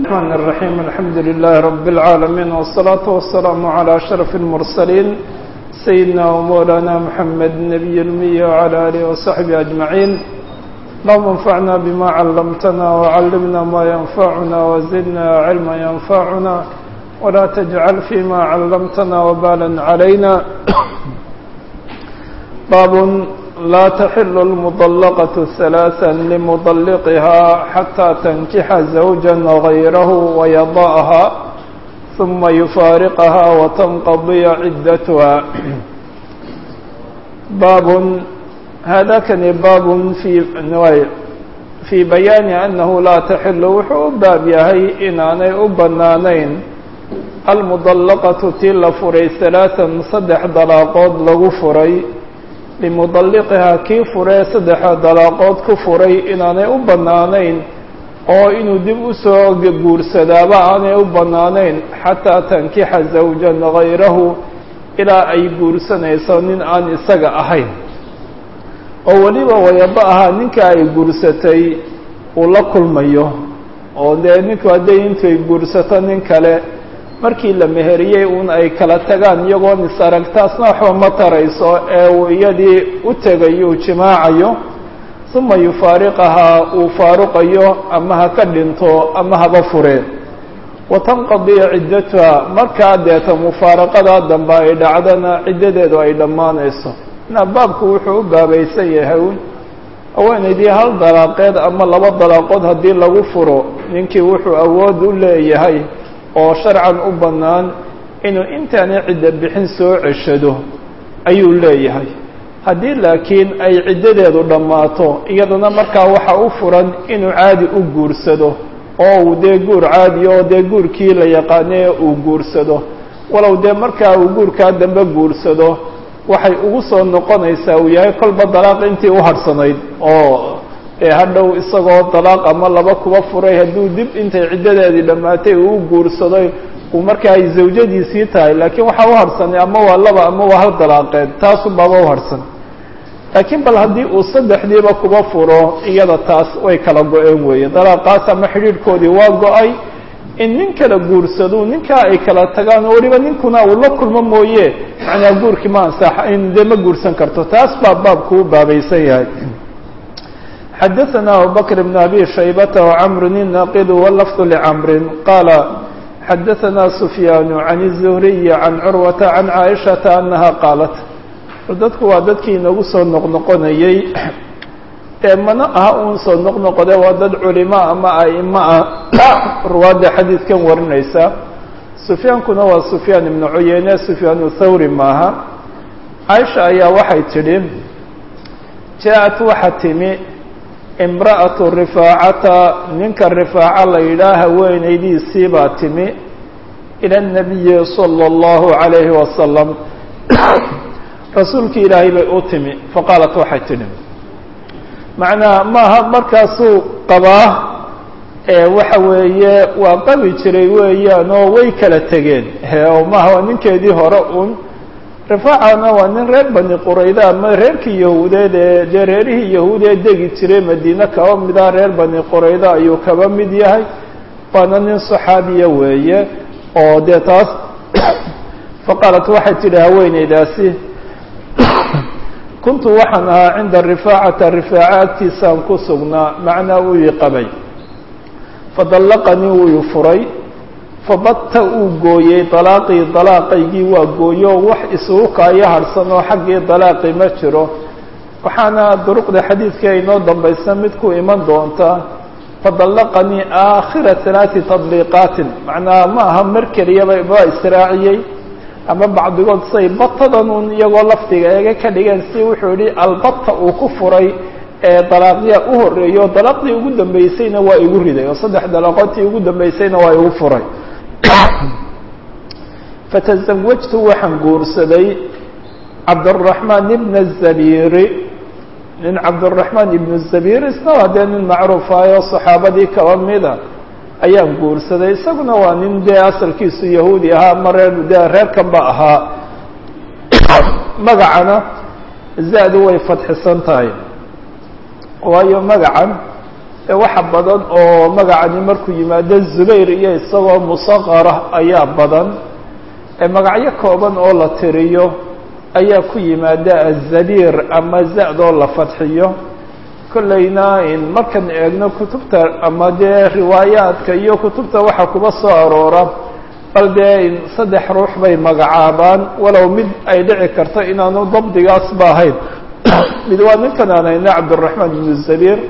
الرحمن الرحيم الحمد لله رب العالمين والصلاة والسلام على أشرف المرسلين سيدنا ومولانا محمد النبي المية وعلى آله وصحبه أجمعين اللهم انفعنا بما علمتنا وعلمنا ما ينفعنا وزدنا علما ينفعنا ولا تجعل فيما علمتنا وبالا علينا باب لا تحل المطلقة ثلاثا لمطلقها حتى تنكح زوجا غيره ويضاءها ثم يفارقها وتنقضي عدتها باب هذا كان باب في في بيان أنه لا تحل وحو باب يهي إناني أبنانين المطلقة تل فري ثلاثا صدح دلاقود لغو فري limudalliqihaa kii furee saddexa dalaaqood ku furay inaanay u bannaanayn oo inuu dib u soo guursadaaba aanay u bannaanayn xataa tankixa zawjan hayrahu ilaa ay guursanayso nin aan isaga ahayn oo weliba wayaba ahaa ninka ay guursatay uu la kulmayo oo dee ninku hadday intay guursato nin kale markii la meheriyey uun ay kala tagaan iyagoon is arag taasna waxba ma tarayso ee uu iyadii u tegayo jimaacayo uma yufaariqahaa uu faaruqayo ama ha ka dhinto ama haba fureen watanqadiya ciddatuha markaa deeta mufaaraqadaa dambe ay dhacdana ciddadeedu ay dhammaanayso na baabku wuxuu u baabaysan yahay haweenaydii hal dalaaqeed ama laba dalaaqood haddii lagu furo ninkii wuxuu awood u leeyahay oo sharcan u bannaan inuu intaanay cidda bixin soo ceshado ayuu leeyahay haddii laakiin ay ciddadeedu dhammaato iyadana markaa waxa u furan inuu caadi u guursado oo uu dee guur caadi oo dee guurkii la yaqaanee uu guursado walow dee markaa uu guurkaa dambe guursado waxay ugu soo noqonaysaa uu yahay kolba dalaaq intii u hadhsanayd oo ee hadhow isagoo dalaaq ama laba kuba furay hadduu dib intay ciddadeedii dhammaatay uu u guursaday uu markaa ay zawjadiisii tahay laakiin waxaa u harhsanay ama waa laba ama waa hal dalaaqeed taasunbaaba u harhsan laakiin bal haddii uu saddexdiiba kuba furo iyada taas way kala go-een weeye dalaaqaas ama xidhiidhkoodii waa go-ay in nin kala guursado ninkaa ay kala tagaan oo weliba ninkuna uu la kulmo mooye macnaa guurkii ma ansax in dee ma guursan karto taas baa baabku u baabaysan yahay xdثna abubكر بن أbي شhيبة وcمر الناqd واللفظ لcمر qال xdثna سفyان عن الزهري عن cروة عن عائشhaةa أنها qاaلت dadku waa dadkii inagu soo noqnoqonayey ee mana aha un soo noqnoqode waa dad culimo ama aima ah ruwaadda xadiidkan warinaysa سفyaankuna waa سفyاan iبن cuyeyne سفyاan thawri maaha caiشha ayaa waxay tidhi jaaءat waxa timi imra'atu rifaacata ninka rifaaca la yidhaah haweenaydiisii baa timi ila الnabiyi salى اllahu عalayhi wasalam rasuulkii ilaahay bay u timi faqaalat waxay tidhi macnaa maaha markaasuu qabaa waxa weeye waa qabi jiray weeyaan oo way kala tegeen oo maaha waa ninkeedii hore un rifaacana waa nin reer bani qurayda ama reerkii yahuudeed ee dee reerihii yahuudeed degi jiray madiine kaba mida reer bani qurayda ayuu kaba mid yahay waana nin saxaabiya weeye oo dee taas faqaalat waxay tidhi haweeneydaasi kuntu waxaan ahaa cinda rifaacata rifaaca agtiisaan ku sugnaa macnaa uu ii qabay fadallaqanii wuu i furay fabata uu gooyey dalaaqii dalaaqaygii waa gooyo wax isugu kaayo harhsan oo xaggii dalaaqi ma jiro waxaana duruqda xadiidka inoo dambaysa mid ku iman doonta fadallaqanii aakhira halaati tadliiqaatin macnaha ma aha mar keliyaba baa israaciyey ama bacdigood say batadan un iyagoo lafdiga eega ka dhigeen si wuxuu yihi albata uu ku furay ee dalaaqya u horeeyo dalaaqdii ugu dambeysayna waa igu riday oo saddex dalaaqoodtii ugu dambeysayna waa igu furay fatazawajtu waxaan guursaday cabdالرaحmaan ibna الzabiiri nin cabdالرaحmaan ibn الzabiir isna waa dee nin macruufaayoo صaxaabadii kaba mida ayaan guursaday isaguna waa nin dee asalkiisu yahuudi ahaa ama reer dee reerkan ba ahaa magacana zaadu way fadxisan tahay waayo magacan waxa badan oo magacani markuu yimaado zubayr iyo isagoo musaqara ayaa badan magacyo kooban oo la tiriyo ayaa ku yimaada azabiir ama za-doo la fadxiyo kollayna markan eegno kutubta ama dee riwaayaadka iyo kutubta waxa kuba soo aroora bal dee saddex ruux bay magacaabaan walow mid ay dhici karto inaanu dabdigaasba ahayn mid waa ninkan aan hayna cabdiraxmaan ibnu zabiir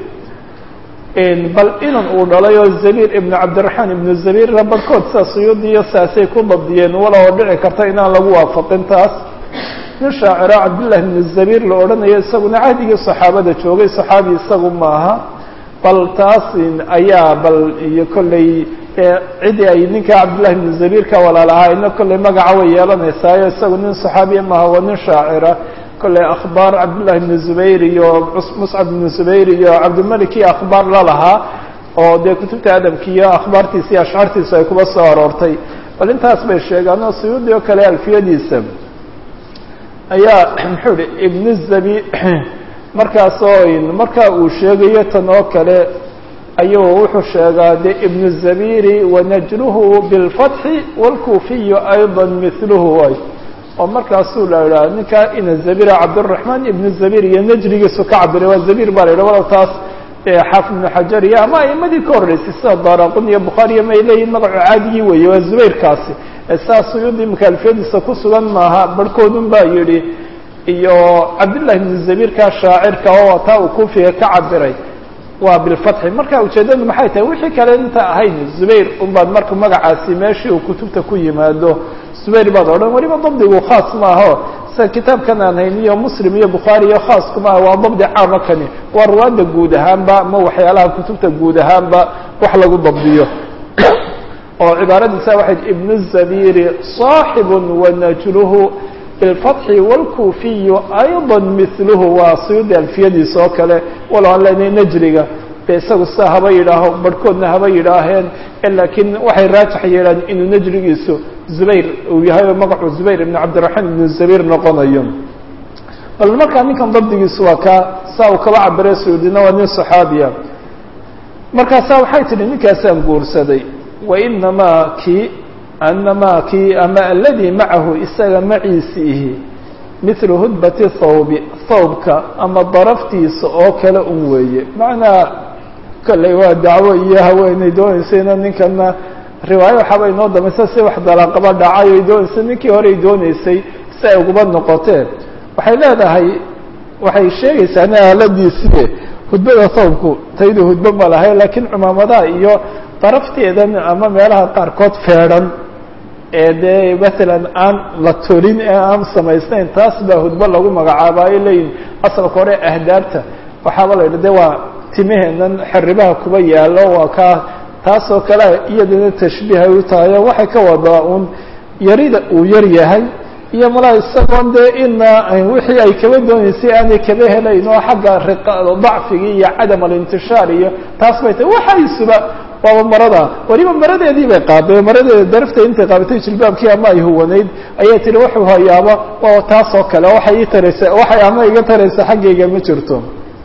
bal inan uu dhalay oo zabiir ibnu cabdiraxmaan ibnu zabiirna barhkood saa suyuudiyo saasay ku dabdiyeen walow dhici karta inaan lagu waafaqin taas nin shaacira cabdillahi ibnu zabiir la odhanayo isaguna cahdigii saxaabada joogay saxaabi isagu maaha bal taas ayaa bal iyo kolley cidii ay ninka cabdillahi ibnu zabiir ka walaalahaayna kolley magaca way yeelanaysaayo isagu nin saxaabiya maaha waa nin shaacira kolley akhbaar cabdillahi ibnu zubayr iyo muscab ibnu zubayr iyo cabdilmalik iyo akhbaar la lahaa oo dee kutubta adabki iyo akhbaartiisa iyo ashcaartiisa ay kuba soo aroortay bal intaas bay sheegaan oo suyuudi oo kale alfiyadiisa ayaa muxuu ihi ibnu zabi markaasoo markaa uu sheegayo tan oo kale ayuu wuxuu sheegaa de ibnu zabiri wanajluhu bilfatxi wاlkuufiyu ayضa miluhu way oo markaasuu la idhaha ninkaa ina zabira cabdالraحmaan ibnu zabir iyo najrigiisu ka cabiray waa zabir baa la yidhah walow taas xaafid ibnu xajar iyo ama aimadii ka horreysay sida daraqun iyo bukhaariya may leeyihin magacu caadigii weeye waa zubayrkaasi saa suyuudi imika alfiyadiisa ku sugan maaha barhkoodun baa yidhi iyo cabdillahi ibnu zabirka shaacirka oo taa uu kuufiga ka cabiray waa bilfatxi marka ujeeddadu maxay tahay wixii kale inta ahayn zubayr unbaad marka magacaasi meeshii uu kutubta ku yimaado zubayr baad odhan weliba dabdigu khaas maaho sida kitaabkan aan hayn iyo muslim iyo bukhaari iyo khaas kumaaha waa dabdi caama kani waa ruwaadda guud ahaanba ma waxyaalaha kutubta guud ahaanba wax lagu dabdiyo oo cibaaradiisa waxayd ibnu zabiri صaaxibu wanajluhu bilfatxi wاlkuufiyu ayضa miluhu waa suyuudi alfiyadiisa oo kale walow aan leenahay najriga de isagu sidaa haba yidhaaho barhkoodna haba yidhaaheen laakiin waxay raajax yeelaan inuu najrigiisu zubayr uu yahay oo magacu zubayr ibn cabdiraxmaan ibnu zabir noqonayo bal markaa ninkan dabdigiisu waa kaa saa uu kaba cabire suyuudina waa nin صaxaabiya markaasaa waxay tidhi ninkaasaan guursaday wainamaa kii anamaa kii ama aladii macahu isaga maciisiihi mithlu hudbati thawbi thawbka ama daraftiisa oo kale un weeye macnaa kolley waa dacwo iyo haweeney doonaysayna ninkana riwaayo waxaaba inoo damaysa si wax dalaaqaba dhacay ay doonaysa ninkii horey doonaysay si ay uguba noqoteen waxay leedahay waxay sheegaysaa ina aaladiisii hudbada thawbku taydu hudbo ma lahay laakiin cumaamadaha iyo darafteedan ama meelaha qaarkood feedhan ee dee matalan aan la tolin ee aan samaysnayn taas baa hudbo lagu magacaaba ay leeyihin asalka hore ahdaabta waxaaba la yidhi de waa timaheenan xeribaha kuba yaallo waa kaa taasoo kale iyadana tashbiihay u tahayo waxay ka wadaa uun yarida uu yar yahay iyo malaa isagoon dee ina wixii ay kaba doonaysay aanay kaba helayn oo xagga dacfigii iyo cadam alintishaar iyo taas bay tahay waxaysuba waaba marada weliba maradeedii bay qaaday maradeeda darafta intay qaabatay jilbaabkii ama ay huwanayd ayay tihi wuxuu hayaaba waa taas oo kale waxay ii taraysa waxay ama iga taraysa xaggayga ma jirto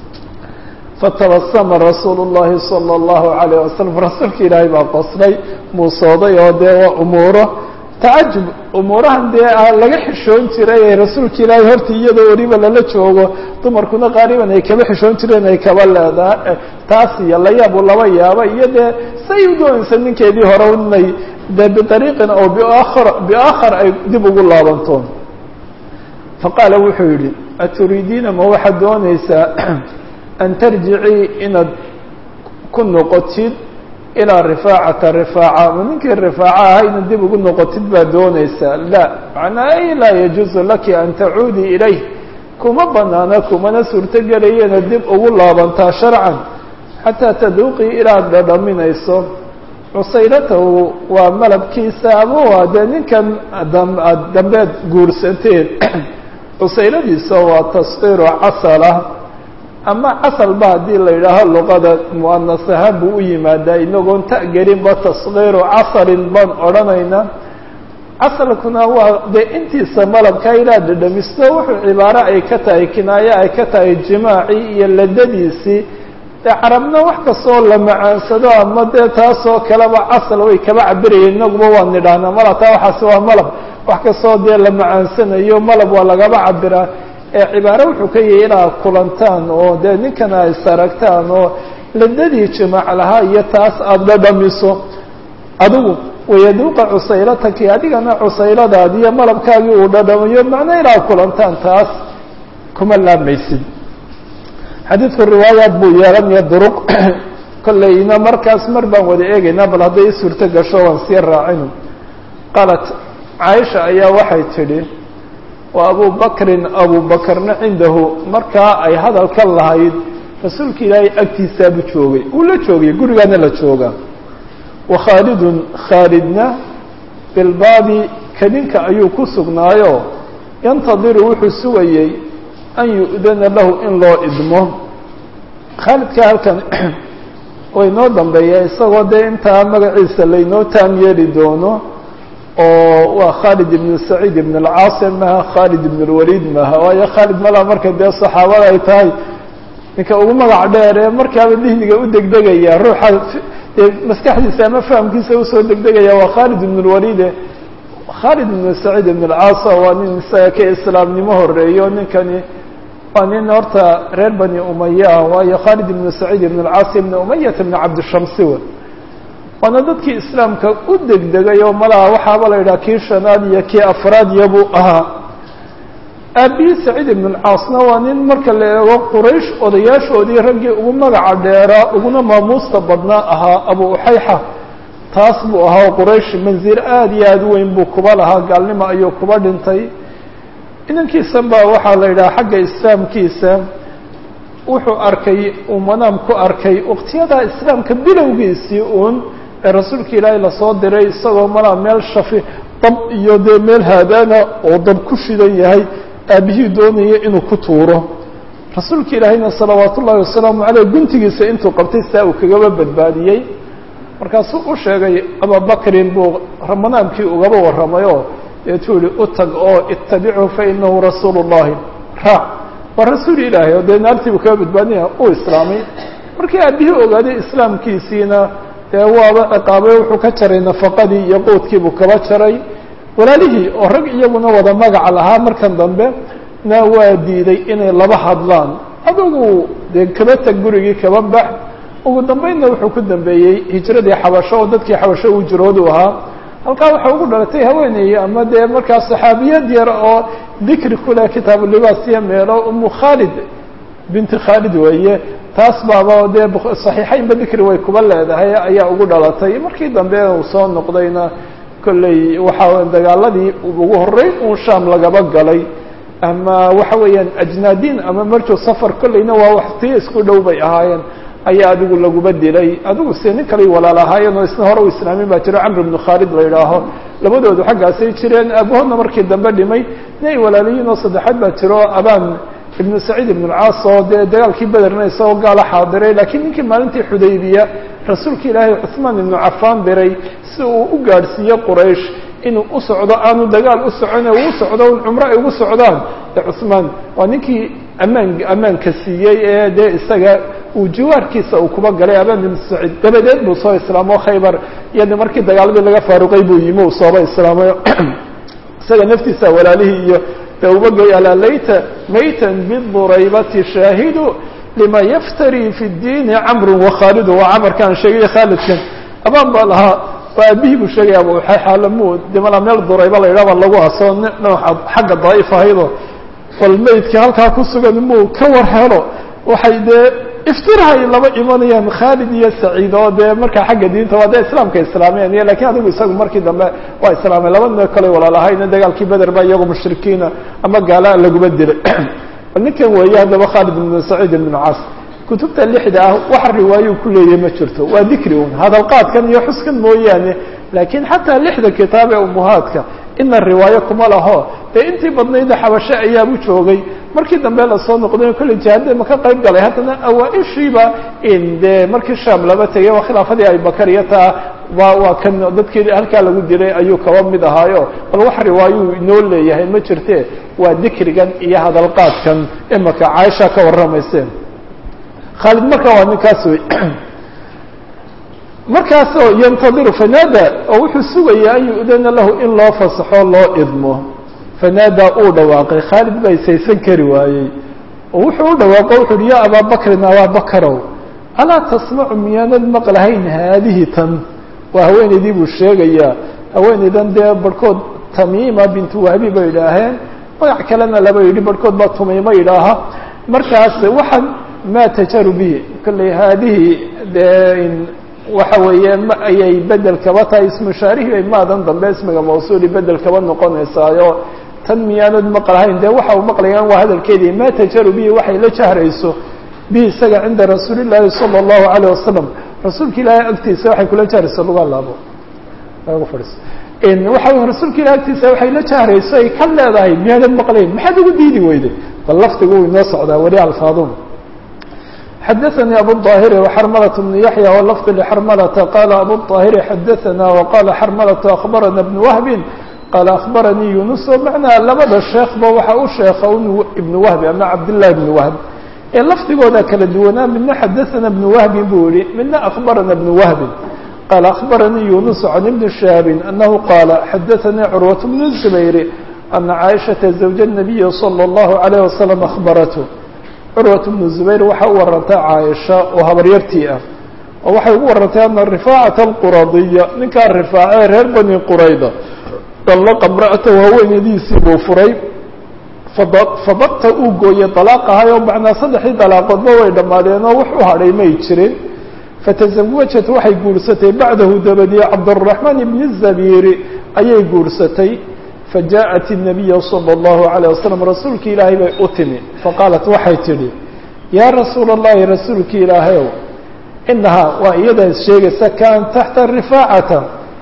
fatabasama rasuulu llahi sala allahu alayh wasalam rasuulka ilaahay baa qoslay muusooday oo dee waa umuuro tacajub umuurahan dee laga xishoon jiray ee rasuulka ilaahay horta iyadoo weliba lala joogo dumarkuna qaaliban ay kaba xishoon jireen ay kaba leedaha taas iyo layaabu laba yaaba iyo dee say u doonaysa ninkeedii hore inay de biariiqin oo biakhar biaakhar ay dib ugu laabanto faqaala wuxuu yidhi aturiidiina ma waxaad doonaysaa an tarjicii inaad ku noqotid ilaa rifaacata rifaaca ma ninkii rifaaca ahaa inaad dib ugu noqotid baad doonaysaa la macnaa ay laa yajuuzu laki an tacuudii ilayh kuma banaana kumana suurtogelayo inaad dib ugu laabantaa sharcan xataa taduuqii ilaad dhadhaminayso cusayratahu waa malabkiisa ama waa dee ninkan aad dambeed guursateen cusayradiisa waa tasqiiru casala ama casalba haddii la yidhaaho luqada muanas ahaan buu u yimaadaa inagoon ta'gelinba tasqiiru casalin baan odhanaynaa casalkuna waa dee intiisa malabka ilaa dhadhamisto wuxuu cibaaro ay ka tahay kinaayo ay ka tahay jimaacii iyo ladadiisii dee carabna wax kastoo la macaansado ama dee taasoo kaleba casal way kaba cabirayeen inaguba waa nidhahnaa mala taa waxaasi waa malab wax kastoo dee la macaansanayo malab waa lagaba cabiraa ee cibaare wuxuu ka yahay inaad kulantaan oo dee ninkan ay saragtaan oo ladadii jimaac lahaa iyo taas aada dhadhamiso adigu wayaduuqa cusaylataki adigana cusayladaadi iyo malabkaagii uu dhadhamayo macna inaad kulantaan taas kuma laamaysid xadiidku riwaayaad buu yeelanaya duruq kollayna markaas mar baan wada eegaynaa bal hadday i suurto gasho waan sii raacino qaalat caaisha ayaa waxay tidhi wa abu bakrin abu bakrna cindahu markaa ay hadalka lahayd rasuulka ilaahay agtiisaabu joogay uu la joogay gurigaana la joogaa wa khaalidun khaalidna bilbaabi kadinka ayuu ku sugnaayo yantadiru wuxuu sugayey an yu'dana lahu in loo idmo khaalidka halkan way noo dambeeya isagoo dee intaa magaciisa laynoo taam yeeli doono oo waa khaalid ibn saciid ibn alcaasim maha khaalid ibn lwaliid maha waayo khaalid malaa marka dee saxaabada ay tahay ninka ugu magac dheer ee markaaba dihniga u degdegaya ruuxa dee maskaxdiisa ama fahamkiisa usoo degdegaya waa khaalid ibn lwaliide khaalid ibn saciid ibn alcaasa waa nin isaga ka islaamnimo horeeyo ninkani waa nin horta reer bani umaya ah waayo khaalid ibn saciid ibn alcaas ibn umayata ibn cabdishamsi w waana dadkii islaamka u degdegay oo malaha waxaaba la yidhaha kii shanaad iyo kii afraad yabuu ahaa aabihii saciid ibn alcaasna waa nin marka la eego quraysh odayaashoodii raggii ugu magaca dheeraa uguna maamuusta badnaa ahaa abu uxayxa taas buu ahaa quraysh manzir aada iyo aada u weyn buu kuba lahaa gaalnimo ayuu kuba dhintay inankiisan baa waxaa la yidhaha xagga islaamkiisa wuxuu arkay uu manaam ku arkay waqtiyadaa islaamka bilowgiisii uun ee rasuulka ilaahay lasoo diray isagoo malaa meel shafi dab iyo dee meel haadaana oo dab ku shidan yahay aabihii doonaya inuu ku tuuro rasuulka ilaahayna salawaat ullahi wasalaamu caleyh guntigiisa intuu qabtay saa uu kagaba badbaadiyey markaasuu u sheegay ababakrin buu manaamkii ugaba warramay oo deetuu yihi u tag oo itabichu fa inahu rasuulu llahi raac waa rasuul ilaahay oo dee naartii buu kaga badbaadinaya uu islaamay markii aabihii ogaaday islaamkiisiina dee waaba ciqaabay wuxuu ka jaray nafaqadii iyo qoodkiibuu kaba jaray walaalihii oo rag iyaguna wada magaca lahaa markan dambe na waa diiday inay laba hadlaan adugu dee kaba tag gurigii kaba bax ugu dambeynna wuxuu ku dambeeyey hijradii xabasho oo dadkii xabasho uu jiroodu ahaa halkaa waxaa ugu dhalatay haweeney ama dee markaa saxaabiyad yar oo dikri kuleh kitaabulibaas iyo meelo umu khaalid binti khaalid weeye taas baaba dee saxiixaynba dikri way kuba leedahay ayaa ugu dhalatay markii dambe uu soo noqdayna kolley waxaa dagaaladii ugu horreyn uun shaam lagaba galay ama waxa weeyaan ajnaadiin ama marjo safar kolleyna waa waxtiyo isku dhow bay ahaayeen ayaa adigu laguba dilay adigu se nin kaley walaal ahaayeen oo isna hore u islaamin baa jiro camr ibnu khaalid la yidhaaho labadoodu xaggaasay jireen aabahoodna markii dambe dhimay nin ay walaaliyiin oo saddexaad baa jiro abaan ibnu saciid ibn alcaas oo dee dagaalkii bederna isagoo gaala xaadiray laakiin ninkii maalintii xudaybiya rasuulka ilaahay cuثmaan ibnu cafaan diray si uu u gaadhsiiyo quraysh inuu u socdo aanu dagaal u socone uu socdo un cumro ay ugu socdaan de cuثmaan waa ninkii ammaan ammaanka siiyey ee dee isaga uu jiwaarkiisa uu kuba galay abaan ibn saciid dabadeed buu soo islaamo khaybar iyada markii dagaaladii laga faaruqay buu yimi uu sooba islaamay isaga naftiisa walaalihii iyo de ubagay alaa layta maytan biduraybati shaahidu lima yaftari fi اdiini camru wakhaalidu waa camarkaan sheegay khaalidkan abaan baa lahaa waa aabihii buu sheegaya abu xaalamuud de malaa meel durayba la yidhah baa lagu asoo nooca xagga daa'if ahaydo bal maydkii halkaa ku sugan muu ka war helo waxay dee iftirahay laba imanayaan khaalid iyo saciid oo dee markaa xagga diinta waa dee islaamka islaameen iyo lakiin adigu isagu markii dambe waa islaamay labadna kale walaalahayna dagaalkii beder ba iyagu mushrikiina ama gaalaa laguma dilay ninkan weeye haddaba khaalid ibn saciid ibn caas kutubta lixda ah wax riwaayuu ku leeyahy ma jirto waa dikri un hadalqaadkan iyo xuskan mooyaane laakiin xataa lixda kitaab ee umuhaadka ina riwaayo kuma laho dee intii badnayda xabashe ayaabu joogay markii dambe lasoo noqday kolley jihaada ma ka qayb galay haddana awaa-ishiiba in dee markii shaam laba tegay waa khilaafadii abibakar iyo taa waa waa kan dadkii halkaa lagu dilay ayuu kaba mid ahaayo bal wax riwaayuu inoo leeyahay ma jirte waa dikrigan iyo hadalqaadkan imaka caaisha ka warramayseen khaalid markaa waa ninkaas wey markaasoo yantadiru fanaada oo wuxuu sugayaa an yu-dana lahu in loo fasaxo loo idmo fanaadaa uu dhawaaqay khaalid baa isaysan kari waayey oo wuxuu u dhawaaqo wuxu uhi yaa abaa bakrin abaabakarow alaa tasmacu miyaanad maqlahayn haadihi tan waa haweenaydii buu sheegayaa haweenaydan dee barhkood tamiima bintu wahbi bay idhaaheen magac kalena laba yidhi barhkood baa tumiimo yidhaaha markaas waxaan maa tajaru bihi kolley haadihi dee waxa weeye ma ayay bedel kaba tahay ismushaarihi bay maadan dambe ismiga mawsuuli bedel kaba noqonaysaayo tan miyaanad maqlahayn dee waxa uu maqlayaan waa hadalkeedii maa tajaru bihi waxay la jahrayso bihi isaga cinda rasuuli llaahi sala allahu alayh wasalam rasuulka ilaahay agtiisa waxay kula jahrayso luga laabo waxa rasuulka ilahi agtiisa waxay la jahrayso ay ka leedahay miyaanad maqlayn maxaad ugu diidi weyday bal lafdigu uu inoo socdaa weli alfaadun xadaثnي abu الطاhiri وxrmlة بن yaحyى wlfظ لxrmlةa qala abu الطاhiri xadaثna وqala xrmlة أخbarana بن wهbi qala أخbaranii yunus o macnaa labada sheekba waxa u sheeka ibn wهbi ama cabdالlahi بn wهb ee lafdigooda kala duwanaa midna xadaثna بن wهbi buu yihi midna أخbarana بن wهbi qala أخbaranii yunus عan iبn شhهabi أnahu qala xadaثanii curwaة بن الزbayr أna caaشhaةa زawج النabiyi slى الlaه عليه وsلم أخbarath curwat bnu zubayr waxaa u warantay caaisha oo habaryartii ah oo waxay ugu warantay ana rifaacata alquradiya ninkaa rifaacee reer bani qurayda dallaqa imra'atahu haweenadiisii buu furay fabata uu gooyey dalaaqahay oo macnaa saddexdii dalaaqoodba way dhammaadeen oo wax u hadhay may jirin fatasawajat waxay guursatay bacdahu dabadii cabduraxmaan ibni zabiiri ayay guursatay fajaءat الnabiya salى اllahu عalيه wasalam rasuulki ilaahay bay u timi faqaalat waxay tidhi yaa rasuula اllahi rasuulki ilaahayow inahaa waa iyadaa sheegaysa kaan taxta rifaacata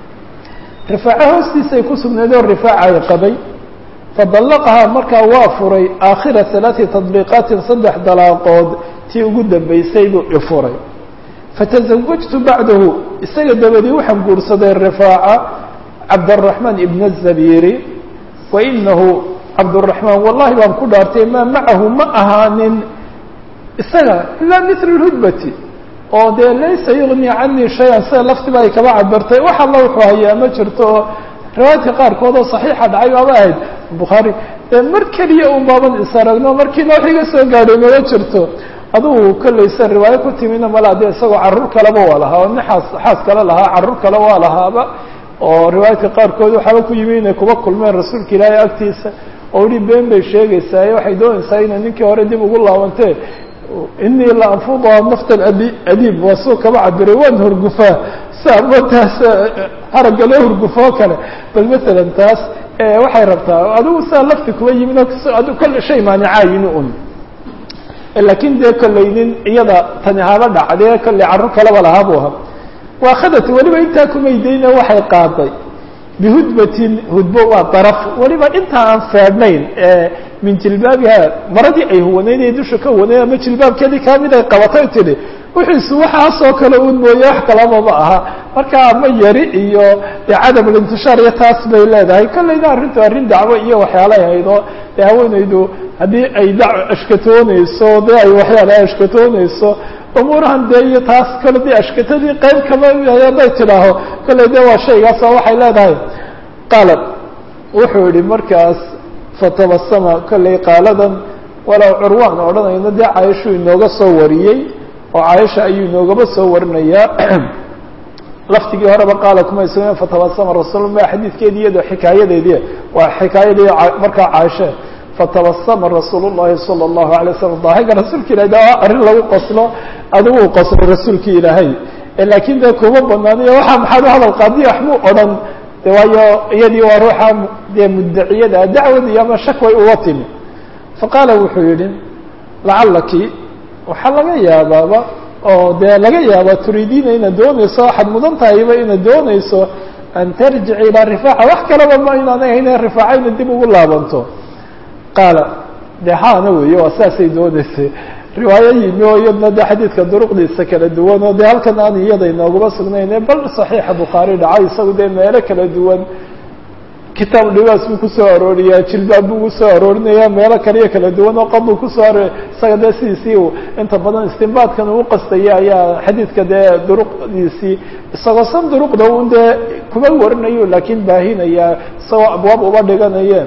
rifaaco hoostiisay ku sugnayd oo rifaaca ay qabay fadallaqahaa markaa waa furay aakhira ثalaثi tadbiiqaatin saddex dalaaqood tii ugu dambaysay buu ifuray fatasawajtu bacdahu isaga dabadii waxaan guursaday rifaaca cabdالرaحmaan ibn الzabiiri wainahu cabdالرaحmaan wallahi baan ku dhaartay maa macahu ma ahaanin isaga ilaa mil اhudbati oo dee laysa yugni canii shay-an sida laftiba ay kaba cabirtay wax alla wuxuu hayaa ma jirto oo riwaayadka qaarkood oo صaxiixa dhacay baaba ahayd bukhaari dee mar keliya un baaban is aragno markiina wax iga soo gaadhay mama jirto adugu kolleysa riwaayo ku timina malaa dee isagoo carruur kaleba waa lahaa oo nin xaas xaas kale lahaa carruur kale waa lahaaba oo riwaayadka qaarkood waxaaba ku yimi inay kuba kulmeen rasuulka ilaahay agtiisa oo ihi been bay sheegaysaa waxay doonaysaa inay ninkii hore dib ugu laabantee inii la anfuduha nafta adi adiib waa suu kaba cabiray waan hurgufaa saama taas haragga loo hurgufoo kale bal masalan taas waxay rabtaa adigu saa lafti kuba yimin adu kolle shay maanicaa yimi un laakiin dee kolley nin iyada tani haba dhacdee kolley carruur kaleba lahaa buu ahaa waakhadati weliba intaa kumaydayna waxay qaaday bihudbatin hudbo waa daraf weliba intaa aan feedhnayn min jilbaabiha maradii ay huwanayd ee dusha ka huwanayd ama jilbaabkeedii kamid ay qabatay tidhi wixiisu waxaasoo kale un mooye wax kalaba ma aha marka ama yari iyo dee cadamulintishaar iyo taas bay leedahay kollayna arrintu arrin dacwo iyo waxyaalay haydo dee haweenaydu haddii ay da ashkatoonayso dee ay waxyaala ashkatoonayso umuurahan dee iyo taas kale dee ashkatadii qayb kama hadday tidhaaho kollay dee waa shaygaas oo waxay leedahay qaalad wuxuu yihi markaas fatabasama kollay qaaladan walow curwaan odhanayno dee caaishuu inooga soo wariyey oo caaisha ayuu inoogaba soo warinayaa laftigii horeba qaala kuma islan fatabasama rasuul ma xadiidkeedi iyado xikaayadeedii waa xikaayadii markaa caaisha fatabasama rasuul الlahi salى الlahu alay slam daahiga rasuulka ilahay de arrin lagu qoslo adigu qoslay rasuulki ilaahay laakiin dee kuma banaaniyo waxa maxaad u hadal qaadiya waxbuu odhan de waayo iyadii waa ruuxa dee mudaciyada dacwadi ama shakway uga timi faqaala wuxuu yihi lacalaki waxaa laga yaabaaba oo dee laga yaaba turiidiina inaad doonayso waxaad mudan tahayba inaad doonayso an tarjici ilaa rifaaca wax kalaba ma inaanay hayne rifaaca inaad dib ugu laabanto qaala de haana weeye waa saasay dooneysay riwaayo yimi oo iyadna de xadiidka duruqdiisa kala duwan oo de halkan aan iyada inooguma sugnayne bal saxiixa bukhaari dhacay isagu dee meelo kala duwan kitaab dhibaas buu kusoo arooriyaa jilbaab buu kusoo aroorinaya meelo kaliyo kala duwan oo qod buu kusoo arooriya isaga dee sidiisii uu inta badan istinbaadkan uu qastaya ayaa xadiidka dee duruqdiisii isagoo san duruqda un dee kuma warinayo laakiin baahinaya isagoo abwaab uba dhiganayeen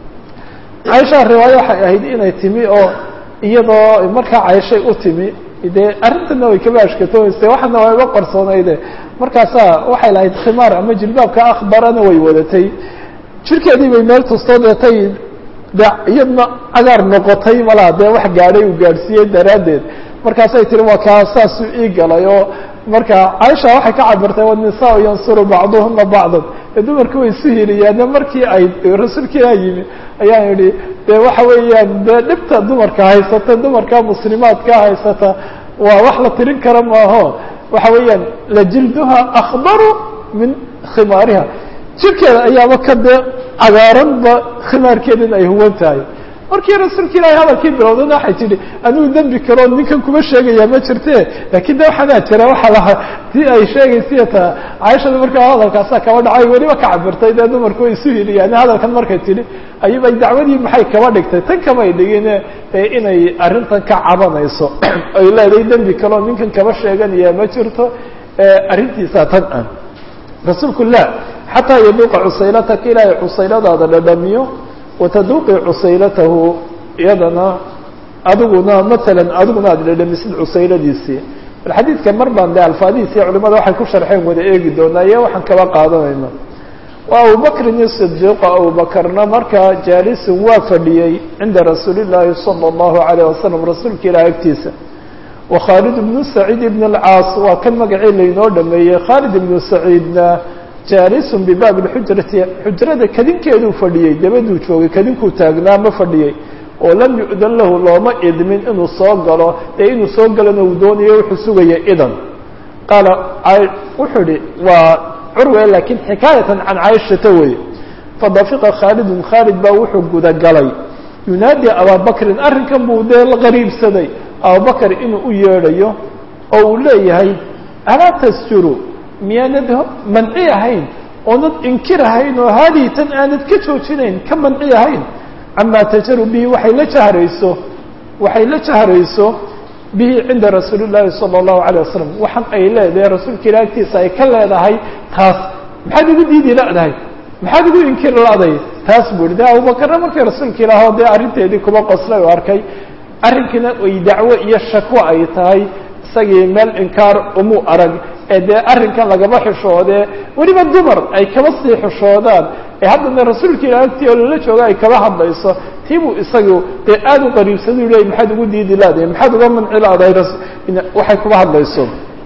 caaisha riwaayo waxay ahayd inay timi oo iyadoo markaa cayshay u timi dee arrintana way kaba ashkatoonayse waxaana waa iga qarsoonayde markaasaa waxay lahayd khimaar ama jilbaabka akhbarana way wadatay jirkeedii bay meel tustoo deetay de iyadna cagaar noqotay malaa dee wax gaadhay uu gaadhsiiyey daraaddeed markaasay tiri waa kaa saasuu ii galay oo marka caaisha waxay ka cabirtay wanisaa yansuru bacduhuna bacdan ee dumarku way isu hiliyaane markii ay rasuulkiiaa yimi ayaan idhi dee waxa weeyaan dee dhibta dumarka haysata dumarka muslimaadka haysata waa wax la tirin kara maaho waxa weeyaan lajilduha akhbaru min khimaariha jirkeeda ayaaba ka dee cagaaranba khimaarkeedin ay huwan tahay markii rasuulka ilaahay hadalkii bilowdana waxay tidhi anigu dembi kaloo ninkan kuma sheegayaa ma jirte laakiin de waxaanaa jira waxa lahaa tii ay sheegaysiya taa caaishada markaa hadalkaasaa kaba dhacay weliba ka cabirtay dee dumarku way isu hiliyaan hadalkan markay tidhi ayubay dacwadii maxay kaba dhigtay tan kamay dhigine inay arrintan ka cabanayso ay leedahay dembi kaloo ninkan kaba sheeganayaa ma jirto arrintiisaa tan ah rasuulku la xataa yaduuqa cusaylataka ilaahay cusayladaada dhadhamiyo wataduuqi cusaylatahu iyadana adiguna maalan adiguna aada dhadhamisid cusayladiisii bal xadiidka mar baan de alfaadihiisi culimada waxay ku sharxeen wada eegi doonaa iyo waxaan kaba qaadanayna wa abubakrin isidiiqo abubakarna markaa jaalisun waa fadhiyey cinda rasuuli llaahi sala allahu alayh wasalam rasuulka ilaah agtiisa wa khaalid ibnu saciid ibn alcaas waa kan magacii laynoo dhameeyey khaalid ibnu saciidna jaalisun bibaabi lxujrati xujrada kadinkeeduu fadhiyey dabaduu joogay kadinkuu taagnaa ma fadhiyey oo lam yu'dan lahu looma idmin inuu soo galo ee inuu soo galana uu doonayo wuxuu sugaya idan qaala wuxuu ihi waa curwe laakiin xikaayatan can caaishata weye fadafiqa khaalidun khaalid baa wuxuu gudagalay yunaadi abaabakrin arrinkan buu dee la qariibsaday abubakar inuu u yeedhayo oo uu leeyahay alaa tasjuru miyaanad manci ahayn oonad inkir ahayn oo haadihi tan aanad ka joojinayn ka manci ahayn camaa tajaru bihi waxay la jahrayso waxay la jahrayso bihi cinda rasuuli llaahi sala allahu alayh wasalam waxan ay leedahay rasuulka ila agtiisa ay ka leedahay taas maxaad igu diidi ladahay maxaad igu inkir la'day taas buu yihi de abubakarna markii rasuulka ilaahoo dee arrinteedii kuba qoslay oo arkay arrinkiina ay dacwo iyo shakwo ay tahay isagii meel inkaar umuu arag ee dee arrinkan lagaba xishoodee weliba dumar ay kaba sii xishoodaan ee haddana rasuulka ilah agtii oo lala jooga ay kaba hadlayso tii buu isagu dee aada u qariibsadu leey maxaad ugu diidi laadahay maxaad uga manci laadahay waxay kuba hadlayso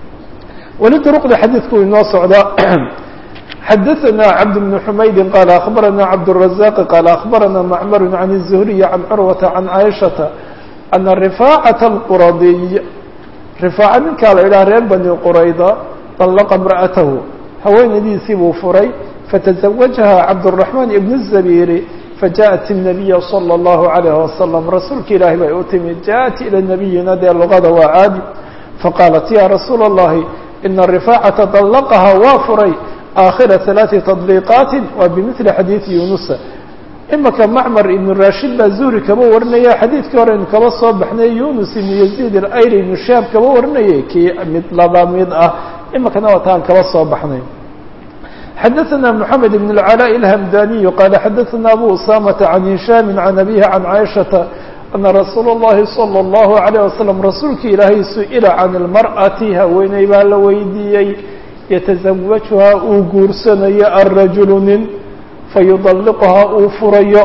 weli duruqda xadiidku inoo socdaa xadaثna cabd بن حmaydi qal aخbarana cabdالرaزاq qal aخbarana macmar عan الزhriي عan curwaةa عan caiشhaةa ana rifaacaة الquradiy rifaaca ninkaa la idhaha reer bani qurayda طaلqa امra'atahu haweenadiisii buu furay fatزawaجaha cabdالرaحman ibn الزabيri fajaءat النabiya slى الlahu عalيه wasalam rasuulka ilaahi bay u timid jaءat ilى nabiyina dee luqada waa caadi faqaalat ya rasuula الlahi ina rifaacaةa طaلqaha waa furay aakhira ثalaaثi تطbiiqaati waa bimili xadiiثi yunusa imaka macmar ibn rashid baa zuhri kaba warinaya xadiidkii hore aynu kaba soo baxnay yunus ibn yaziid alayri ibnu shaab kaba warinayay kii mid laba mid ah imakana waa taan kaba soo baxnay xadaثna mحamed ibn اlcalاء الhamdaniyu qala xadaثna abu usamata can hishaami can abihi can caaishaةa ana rasuul اllahi salى اllahu عalيه wasalam rasuulka ilaahay su-ila can اlmarأati haweeney baa la weydiiyey yataزawajuhaa uu guursanayo alrajulu nin fayudalliquhaa uu furayo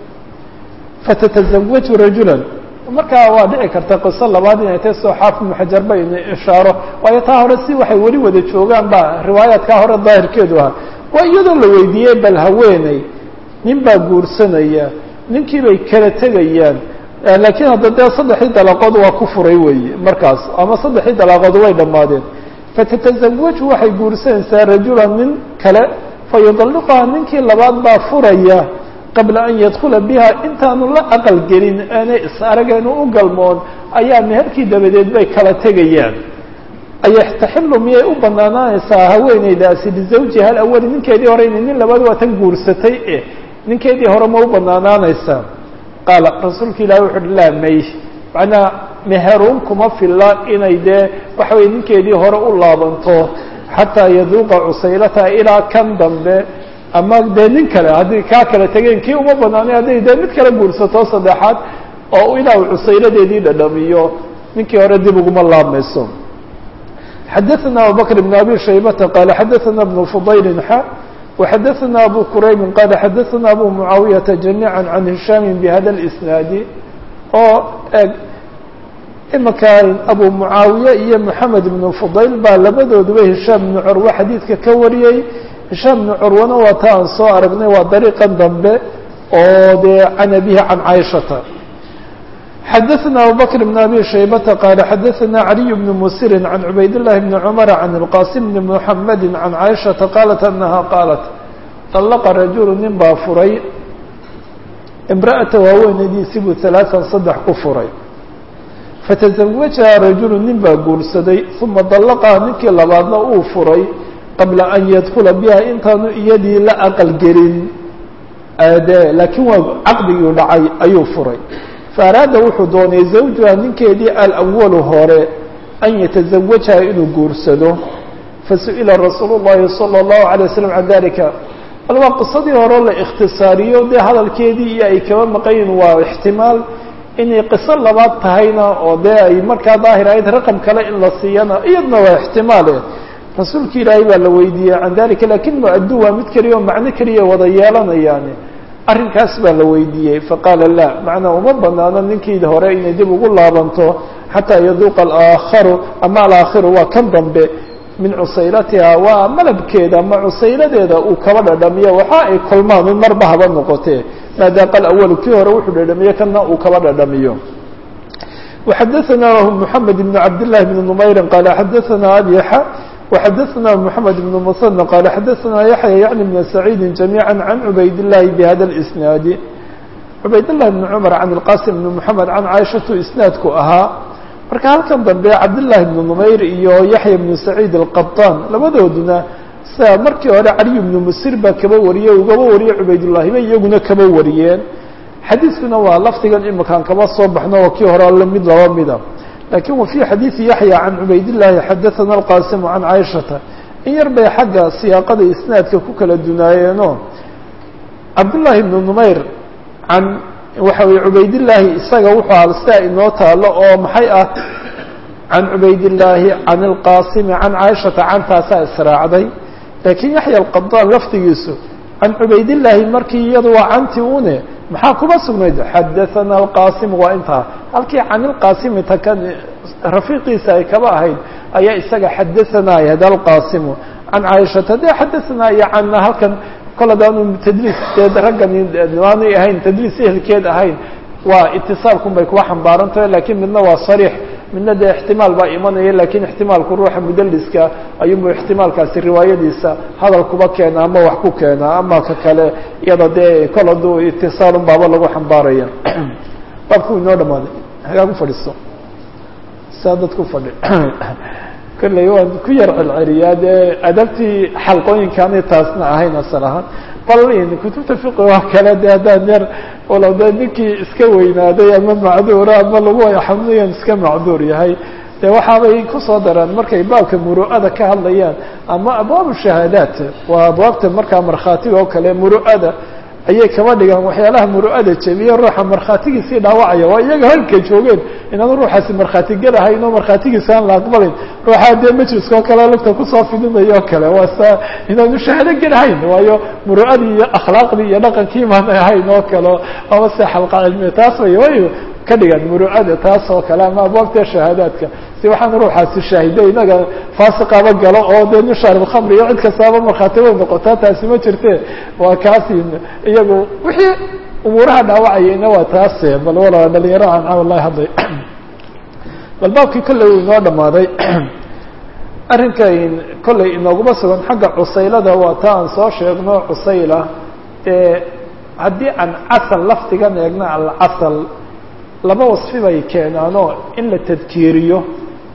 fatatazawaju rajulan markaa waa dhici karta qiso labaad inay tahay soo xaafid ibnu xajar ba ina ishaaro waayo taa hore si waxay weli wada joogaan ba riwaayaadkaa hore daahirkeedu ahaa waa iyadoo la weydiiyey bal haweeney nin baa guursanaya ninkii bay kala tegayaan laakiin hadda dee saddexdii dalaaqood waa ku furay weeye markaas ama saddexdii dalaaqood way dhammaadeen fatatazawaju waxay guursanaysaa rajulan nin kale fayudalliquhaa ninkii labaad baa furaya qabla an yadkula biha intaanu la aqal gelin aanay is arageenu u galmoon ayaa meherkii dabadeed bay kala tegayaan ayaxtaxilu miyay u banaanaanaysaa haweeneydaasi lizawjiha alawali ninkeedii hore ina nin labaad waa tan guursatay e ninkeedii hore ma u banaanaanaysaa qaala rasuulka ilahi wuxu uhi laa may macnaa meheruun kuma filla inay dee waxa weye ninkeedii hore u laabanto xataa yaduuqa cusaylataha ilaa kan dambe ama dee nin kale haddii kaa kale tegeen kii uma banaanay hadday dee mid kale guursato saddexaad oo ilaa uu cusayladeedii dhadhamiyo ninkii hore dib uguma laabmayso xadaثna abubakr بn abi shaybata qaala xadaثna بn fudayli xa وxadaثna abu quraybi qaala xadaثna abu mucaawiyaةa jamiiعa can hishaami bhada اsnaadi oo eg imaka abu mucaawiye iyo moxamed ibn fudayl baa labadooduba hishaam ibnu curwe xadiidka ka wariyey hishaam ibnu curwana waa ta aan soo aragnay waa dariiqan dambe oo dee can abihi can caaishata xadaثna abubakr بn abi shaybata qaala xadaثna caliy bn musiri can cubayd الlahi bni cumara can اlqasim bni muxamedi can caaishata qaalat anaha qaalat طallaqa rajulu nin baa furay imra'ata haweenaydiisii buu ثalaaثan saddex ku furay fataزawajaha rajulu nin baa guursaday uma dallaqaha ninkii labaadna uu furay qabla an yadkula biha intaanu iyadii la aqalgelin de laakiin waa caqdigii dhacay ayuu furay faaraada wuxuu doonay zawjuha ninkeedii alawalu hore an yataزawajaha inuu guursado fasu'ila rasuulu الlahi salى الlahu عalيه waslm can dalika bal waa qisadii hore la ikhtisaariyo dee hadalkeedii iyo ay kaba maqayin waa ixtimaal inay qiso labaad tahayna oo dee ay markaa daahir ahayd raqam kale in la siiyana iyadna waa ixtimaale rasuulki ilaahay baa la weydiiyey can dalika lakin mu-addu waa mid keliya oo macno keliya wada yeelanayaani arrinkaas baa la weydiiyey faqaala la macnaa uma banaano ninkii hore inay dib ugu laabanto xataa yaduuqa alaakharu ama alaakhiru waa kan dambe min cusaylatiha waa malabkeeda ama cusayladeeda uu kaba dhadhamiyo waxa ay kulmaan in marba haba noqotee maadaaqa alawalu kii hore wuxuu dhadhamiyo kana uu kaba dhadhamiyo وxadaثna mحamed بn cabd لlahi بn نmayri qaala xadaثna abixa وxadaثna mحamed بn mثنى qaala xadaثna yaحya yعni بn سacيidi جamيعا can cubayd الlahi bhada الإsnaadi cubayd الlahi بn cmr can الqasim بn mحamed can caaishatu isnaadku ahaa marka halkan dambe cabdالlahi بn نmayr iyo yaحya بn سacيid الqaطan labadooduna sida markii hore caliy بn musir baa kaba wariyey ugaba wariyey cubaydالlahi ba iyaguna kaba wariyeen xadiiskuna waa lafdigan imakaan kaba soo baxno oo kii hore alle mid laba mida lakin wa fي xadiiثi yaحya can cubaydالlahi xadaثana الqasim can caaishata in yar bay xagga siyaaqada isnaadka ku kala dunaayeenoo cabdالlahi بn نmayr can waxa weye cubaydالlahi isaga wuxuu aha sidaa inoo taalo oo maxay ah can cubaydالlahi can الqasimi can caaishata cantaasaa israacday lakiin yaxya alqadaan lafdigiisu can cubaydالlahi markii iyadu waa canti une maxaa kuma sugnayd xadaثana alqasim waa intaa halkii can ilqasimi taka rafiiqiisa ay kaba ahayd ayaa isaga xadaثana yahda alqasimu can caaishata de xadaثana iyo canna halkan kol hadaanu tadliis dee raggani aanay ahayn tadliis ehelkeed ahayn waa itisaalkun bay kuwa xambaarantahe lakiin midna waa sariix midna dee ixtimaal baa imanaya lakiin ixtimaalku ruuxa mudaliska ayuunbu ixtimaalkaasi riwaayadiisa hadal kuba keena ama wax ku keena ama ka kale iyada dee kol hadduu itisaalun baaba lagu xambaaraya baabku inoo dhamaaday hagaag u fadhiiso saa dad ku fadhi kolley waan ku yar celceliyaa dee adabtii xalqooyinkaanay taasna ahayn asal ahaan bal kutubta fiqi waa kale de haddaan yar walow de ninkii iska weynaaday ama macduura ama lagu xamliyan iska macduur yahay de waxaabay kusoo daraan markay baabka muru'ada ka hadlayaan ama abwaabu shahaadaat waa abwaabta markaa markhaatiga oo kale muru'ada ayay kaba dhigaan waxyaalaha muru'ada jebiye ruuxa markhaatigiisii dhaawacaya waa iyaga halka joogeen inaan ruuxaasi markhaati gelahayn oo markhaatigiisa aan la aqbalayn ruuxaa dee majliska oo kale lugta kusoo fidinayo o kale waa sa inaanu shahaado gelahayn waayo muru'adii iyo akhlaaqdii iyo dhaqankii maana ahayn oo kale ama se xalqa cilmiya taas way way ka dhigaan muru'ada taas oo kale ama abwaabta shahaadaadka si waxaan ruuxaasi shaahido inaga faasiqaba galo oo dee nin shaarib khamri iyo cid kastaaba markhaati way noqotaa taasi ma jirte waa kaasi iyagu wixii umuuraha dhaawacayayna waa taase bal wala dhalinyaro aan wallahi hadlay bal baabkii kolley uu inoo dhamaaday arrinkan kolley inooguma sugan xagga cusaylada waa ta aan soo sheegno cusayla ee haddii aan casal lafdigan eegna alcasal laba wasfi bay keenaanoo in la tadkiiriyo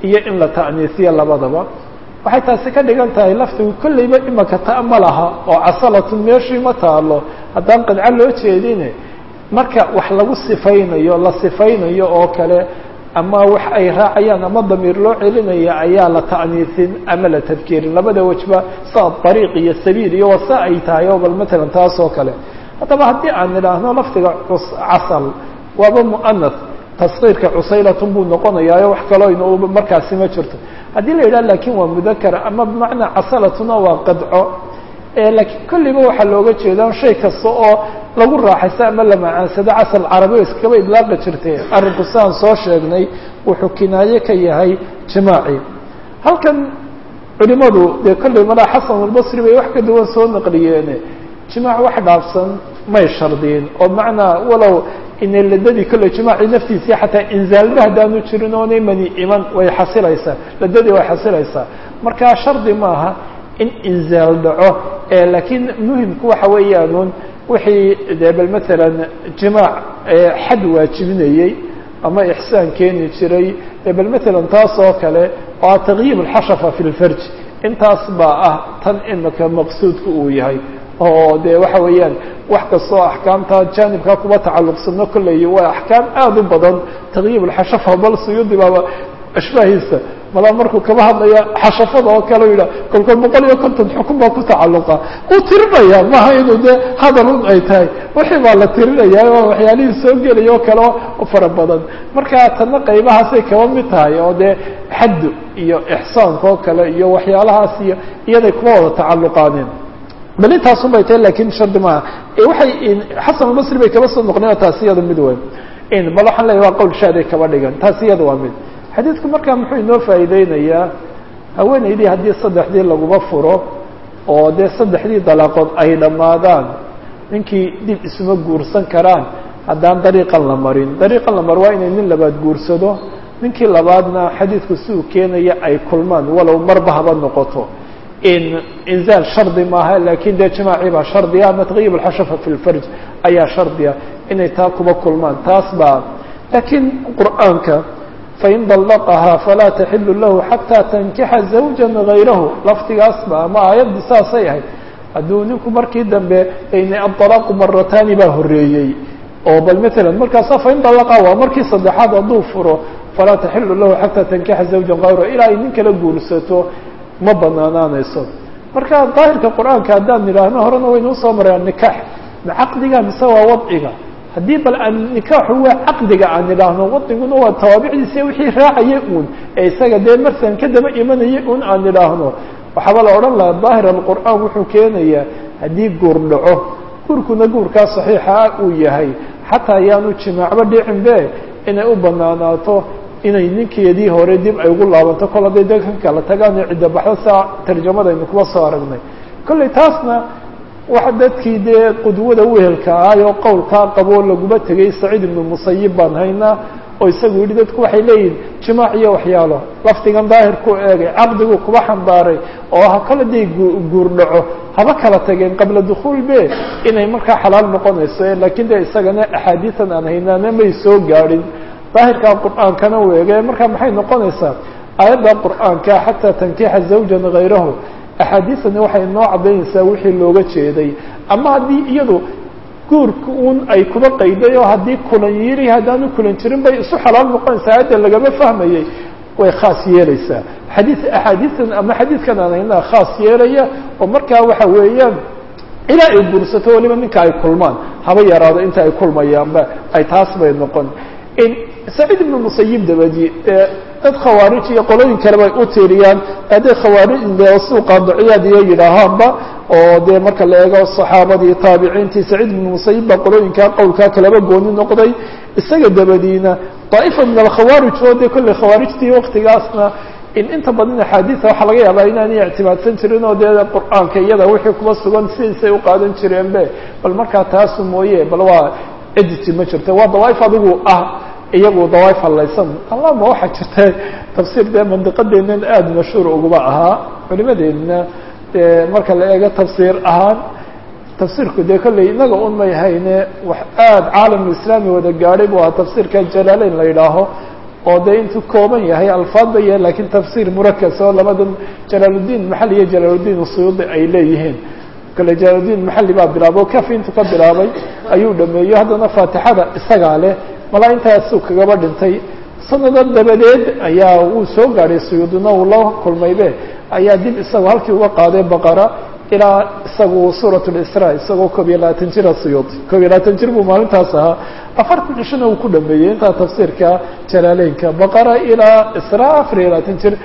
iyo in la ta'niisiyo labadaba waxay taasi ka dhigan tahay laftigu kolleyba imaka ta ma laha oo casalatun meeshii ma taalo haddaan qadco loo jeedine marka wax lagu sifaynayo la sifaynayo oo kale ama wax ay raacayaan ama damiir loo celinaya ayaa la ta'niisin ama la tadkiirin labada wejba saa dariiq iyo sabiil iyo wasa ay tahay oo bal matalan taas oo kale haddaba haddii aan idhaahno lafdiga casal waaba mu'anas taskiirka cusaylatun buu noqonayaayo wax kaloo ina markaasi ma jirto haddii la yidhah lakin waa mudakar ama bimacnaa casalatuna waa qadco laakiin kolliba waxaa looga jeedaa shay kasta oo lagu raaxaysto ama la macaansado casal carabi o iskaba idlaaqi jirtay arrinku siaan soo sheegnay wuxuu kinaaye ka yahay jimaaci halkan culimadu dee kolley malaa xasan albasri bay wax ka duwan soo naqliyeene jimaac wax dhaafsan may shardiyin oo macnaa walow inay ladadii kolley jimaacii naftiisii xataa inzaalba haddaanu jirin oonay mani iman way xasilaysaa ladadii way xasilaysaa marka shardi maaha in inzaal dhaco laakiin muhimku waxa weeyaanuun wixii dee bal matalan jimaac xad waajibinayey ama ixsaan keeni jiray dee bal matalan taas oo kale oo taqyiib alxashafa fi lfarj intaas baa ah tan imika maqsuudka uu yahay oo de waxa weeyaan wax kastoo axkaamta jaanibkaa kuba tacalluqsano kolley waa axkaam aada u badan taqyiib alxashafa bal suyuudi baaba ashbaahiisa malaa markuu kaba hadlaya xashafada oo kale yidhah kolkood boqol iyo konton xukun baa ku tacalluqa uu tirinaya maha inuu dee hadal un ay tahay wixii baa la tirinaya oo waxyaalihii soo gelaya oo kale o fara badan marka tanna qaybahaasay kaba mid tahay oo dee xaddu iyo ixsaanka oo kale iyo waxyaalahaas iyo iyaday kuma wada tacalluqaaneen bal intaasun bay tahay lakin shardi maaha waxay xasan albasri bay kaba soo noqneen taasi iyada mid weyn bal waxaan leeyahy waa qowl shaaday kaba dhigan taasi iyada waa mid xadiidku markaa muxuu inoo faa'iideynayaa haweenaydii haddii saddexdii laguma furo oo dee saddexdii dalaaqood ay dhammaadaan ninkii dib isuma guursan karaan haddaan dariiqan la marin dariiqan la mar waa inay nin labaad guursado ninkii labaadna xadiidku si uu keenaya ay kulmaan walow marba haba noqoto in inzaal shardi maaha lakin dee jimaacii baa shardiya ama taqyib alxashafa fi lfarj ayaa shardiya inay taa kuba kulmaan taas baa lakiin qur'aanka fain dallaqahaa falaa taxilu lahu xataa tankixa zawja gayrahu laftigaasba ama aayaddi saasay ahayd hadduu ninku markii dambe adalaaqu marataani baa horeeyey oo bal matalan markaasa fain dallaqaha waa markii saddexaad hadduu furo falaa taxilu lahu xataa tankixa zawja gayrahu ilaa ay nin kala guursato ma banaanaanayso marka daahirka qur-aanka haddaan idhaahno horena waynu usoo maraya nikaax ma caqdiga mise waa wadciga haddii bal aan nikaaxu waa caqdiga aan idhaahno wadciguna waa tawaabicdiisa wixii raacaya uun ee isaga dee marsan ka daba imanaya un aan idhaahno waxaaba la odhan lahaa daahir alqur'aan wuxuu keenayaa haddii guur dhaco guurkuna guurkaa saxiixa ah uu yahay xataa ayaanu jimaacba dhicinbe inay u banaanaato inay ninkeedii hore dib ay ugu laabanto kol hadday dadkan kala tagaan oo cidda baxdo saa tarjamadaynu kuba soo aragnay kolley taasna waxa dadkii dee qudwada wehelka ahay oo qowlkaa qaboo laguma tegay saciid ibnu musayib baan haynaa oo isagu yidhi dadku waxay leeyihin jimaac iyo waxyaalo lafdigan daahir ku eegay caqdigu kuba xambaaray oo ha kala day guur dhaco haba kala tageen qabla dukhuul be inay markaa xalaal noqonayso lakiin de isagana axaadiisan aan haynaana may soo gaadhin daahirka qur'aankana u eege marka maxay noqonaysaa aayadda qur'aanka xataa tankixa zawjan gayrahu axaadiisani waxay noo caddaynaysaa wixii looga jeeday ama haddii iyadu guurka un ay kuba qayday oo haddii kulan yiri haddaanu kulan jirin bay isu xalaal noqonaysaa aayadda lagama fahmayay way khaas yeelaysaa xadii axaadiistan ama xadiidkan aan haynaa khaas yeelaya oo markaa waxa weeyaan ilaa ay guursato waliba ninka ay kulmaan haba yaraado inta ay kulmayaanba ay taas bay noqon saciid ibnu musayib dabadi dad khawaarij iyo qolooyin kale bay u tiiriyaan hadday khawaarij suuqa duciyaad iyo yidhaahaanba oo dee marka la eego saxaabadii taabiciintii saciid ibnu musayib baa qolooyinkaa qowlkaa kalaba gooni noqday isaga dabadiina daa'ifa min alkhawaarij oo dee kolley khawaarijtii waktigaasna in inta badan axaadiisa waxaa laga yaabaa inaanay ictimaadsan jirin oo dee qur'aanka iyada wixii kuba sugan sidiisay u qaadan jireenbe bal markaa taasu mooye bal waa cidisi ma jirto waa dawaaif adigu ah iyagu dawaaif hallaysan allama waxaa jirta tafsiir dee mandiqadeennan aada mashhuur uguba ahaa culimadeedna dee marka la eego tafsiir ahaan tafsiirku dee kolley inaga un may hayne wax aada caalamulislaami wada gaadhay bu ahaa tafsiirka jalaaleyn la yidhaaho oo dee intuu kooban yahay alfaad ba yahay lakiin tafsiir murakas oo labadan jalaaludiin maxali iyo jalaaludiin suyuudi ay leeyihiin kale jalaaludiin maxali baa bilaabay o kafi intuu ka bilaabay ayuu dhameeyo haddana faatixada isagaa leh malaa intaasuu kagaba dhintay sanadan dabadeed ayaa wuu soo gaadhay suyuudina uu la kulmaybe ayaa dib isagu halkii uga qaaday baqara ilaa isagu suurat lisra isagoo koob iyo labaatan jira suyuud koob iyo labaatan jir buu maalintaas ahaa afartan cishona uu ku dhameeyey intaa tafsiirka jalaaleynka baqara ilaa isra afar iyo labaatan jir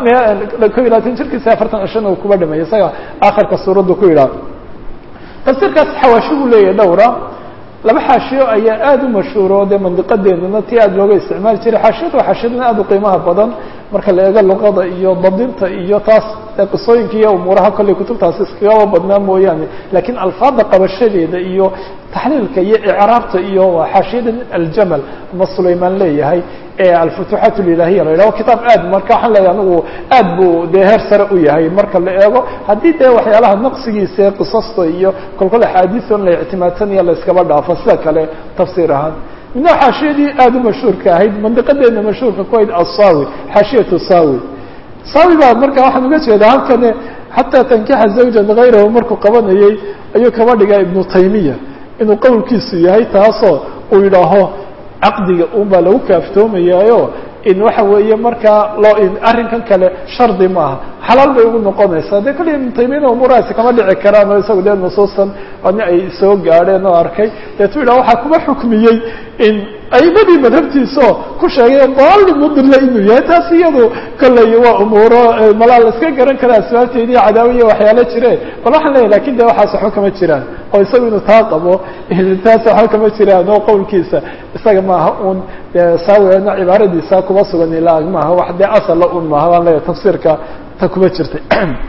koob iyo labaatan jirkiisa afartan cishona uu kuba dhameeyey isaga akhirka suuraddu ku yidhaha tafsiirkaas xawaashi buu leeyahay dhowra laba xaashiyo ayaa aada u mashhuuro dee mandiqadeennana tii aada looga isticmaali jiray xaashiyadu waa xaashiyadana aada u qiimaha badan marka la eego luqada iyo dabdinta iyo taas qisooyinka iyo umuuraha kolley kutubtaasi iskagaba badnaa mooyaane lakiin alfaada qabashadeeda iyo taxliilka iyo icraabta iyo waa xaashiyada aljamal ama sulaymaan leeyahay ee alfutuuxaat lilahiya la yidhaho kitaab aad marka waxaan leeyahay anigu aad buu dee heer sare u yahay marka la eego haddii dee waxyaalaha naqsigiisa ee qisasta iyo kolkol axaadiion la ictimaadsanaya la iskaba dhaafo sida kale tafsiir ahaan midna xaashiyadii aada u mashhuurka ahayd mandiqadeena mashhuurka ku ahayd asawi xaashiyatu sawi sawi baa marka waxaan uga jeedaa halkane xataa tankixa zawjan hayrahu markuu qabanayey ayuu kaba dhigaa ibnu taymiya inuu qowlkiisu yahay taasoo uu yidhaaho caqdiga un baa lagu kaaftoomayaayo in waxa weeye markaa loo arrinkan kale shardi maaha xalaal bay ugu noqonaysaa dee kaliya ibnu taymiyana umuurahaasi kama dhici karaan oo isagu dee nusuusan ani ay soo gaadheen oo arkay deetu yidhaha waxaa kuma xukmiyey in aimadii madhabtiisaoo ku sheegay daali mudilla inuu yahay taas iyadu kolley waa umuuro malaa la iska garan kara asbaabteedii cadaawiya waxyaalo jire bal waxaan leeyahy lakin de waxaas waxba kama jiraan oo isagu inuu taa qabo taas waxba kama jiraan oo qowlkiisa isaga maaha un saawena cibaaradiisa kuma sugan ilaa maaha wax dee asala un maaha baan leeyahay tafsiirka ta kuma jirtay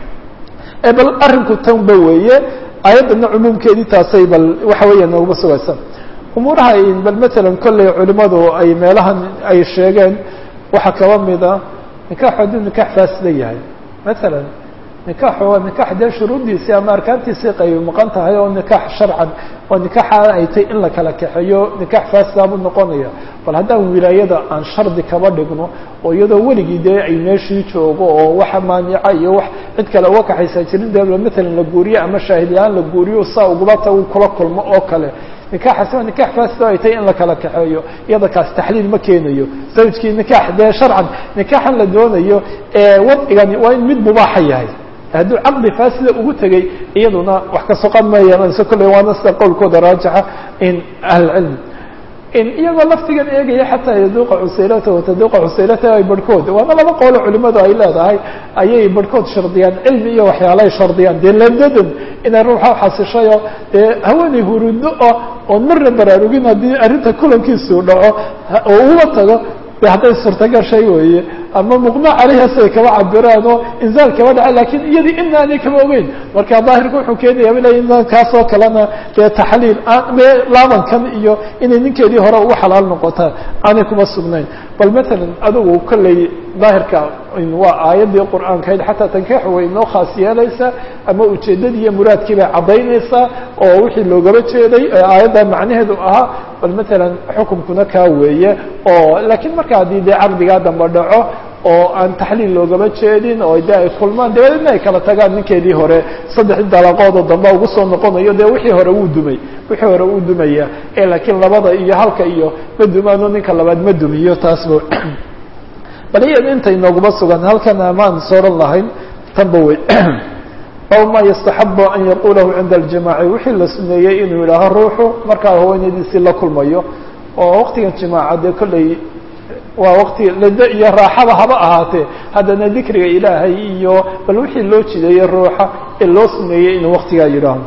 bal arrinku tan ba weeye ayaddana cumuumkeedii taasay bal waxa weeya nooguma sugaysa umuuraha bal matalan kolley culimadu ay meelahan ay sheegeen waxaa kaba mida nikaxu hadduu nikax faasida yahay matalan nikaxu waa nikax dee shuruuddiisii ama arkaantiisii qaybi maqan tahay oo nikax sharcan oo nikaxa ay tay in la kala kaxeeyo nikax faasida buu noqonaya bal haddaan wilaayada aan shardi kaba dhigno oo iyadoo weligii dee ay meeshii joogo oo waxa maanica iyo wax cid kale uga kaxaysaa jirin dee matalan la guuriyo ama shaahidyahaan la guuriyo saa ugubata uu kula kulmo oo kale nikaxaasi waa nikax faasida ay tay in la kala kaxeeyo iyada kaas taxliil ma keenayo zawjkii nikax dee sharcan nikaxan la doonayo wadcigani waa in mid mubaaxa yahay hadduu caqdi faasida ugu tegey iyaduna wax ka soqon ma yeelanayso kolley waana sida qowlkooda raajixa in ahlcilm in iyagoo laftigan eegaya xataa yaduuqa cusaylata wataduuqa cusaylata ay barhkood waana laba qoolo culimadu ay leedahay ayay barhkood shardiyaan cilmi iyo waxyaalahay shardiyaan dee lamdadan inay ruuxa xasishayo dee haweeney hurudo oo oon marna baraarugin haddii arrinta kulankiisuu dhaco oo uga tago de hadday suurtagal shay weeye ama muqma caleyhaas ay kaba cabiraan oo inzaal kaba dhaca lakin iyadii ina aanay kaba ogeyn marka daahirka wuxuu keenaya ila in kaasoo kalena dee taxliil laabankan iyo inay ninkeedii hore ugu xalaal noqotaa aanay kuma sugnayn bal matalan adigu kolley daahirka waa aayaddii qur'aankahayd xataa tankeexu way inoo khaas yeelaysaa ama ujeeddadii iyo muraadkii bay caddaynaysaa oo wixii loogaba jeeday aayadda macnaheedu ahaa bal matalan xukumkuna kaa weeye oo lakiin marka haddii dee caqdigaa damba dhaco oo aan taxliil loogaba jeedin oo de ay kulmaan dabadeedna ay kala tagaan ninkeedii hore saddexdii dalaqoodoo damba ugu soo noqonayo dee wixii hore wuu dumay wixii hore wuu dumaya ee laakiin labada iyo halka iyo ma dumaano ninka labaad ma dumiyo taasba bal iyada intay nooguma sugan halkan amaan sooran lahayn tanba wey aw ma yastaxabu an yaqulahu cinda aljimaaci wixii la suneeyey inuu yidhaaho ruuxu markaa haweenadiisii la kulmayo oo waqtigan jimaaca dee kolley waa waqti lado iyo raaxaba haba ahaatee haddana dikriga ilaahay iyo bal wixii loo jideeyey ruuxa ee loo suneeyey inuu waqtigaa yidhaaho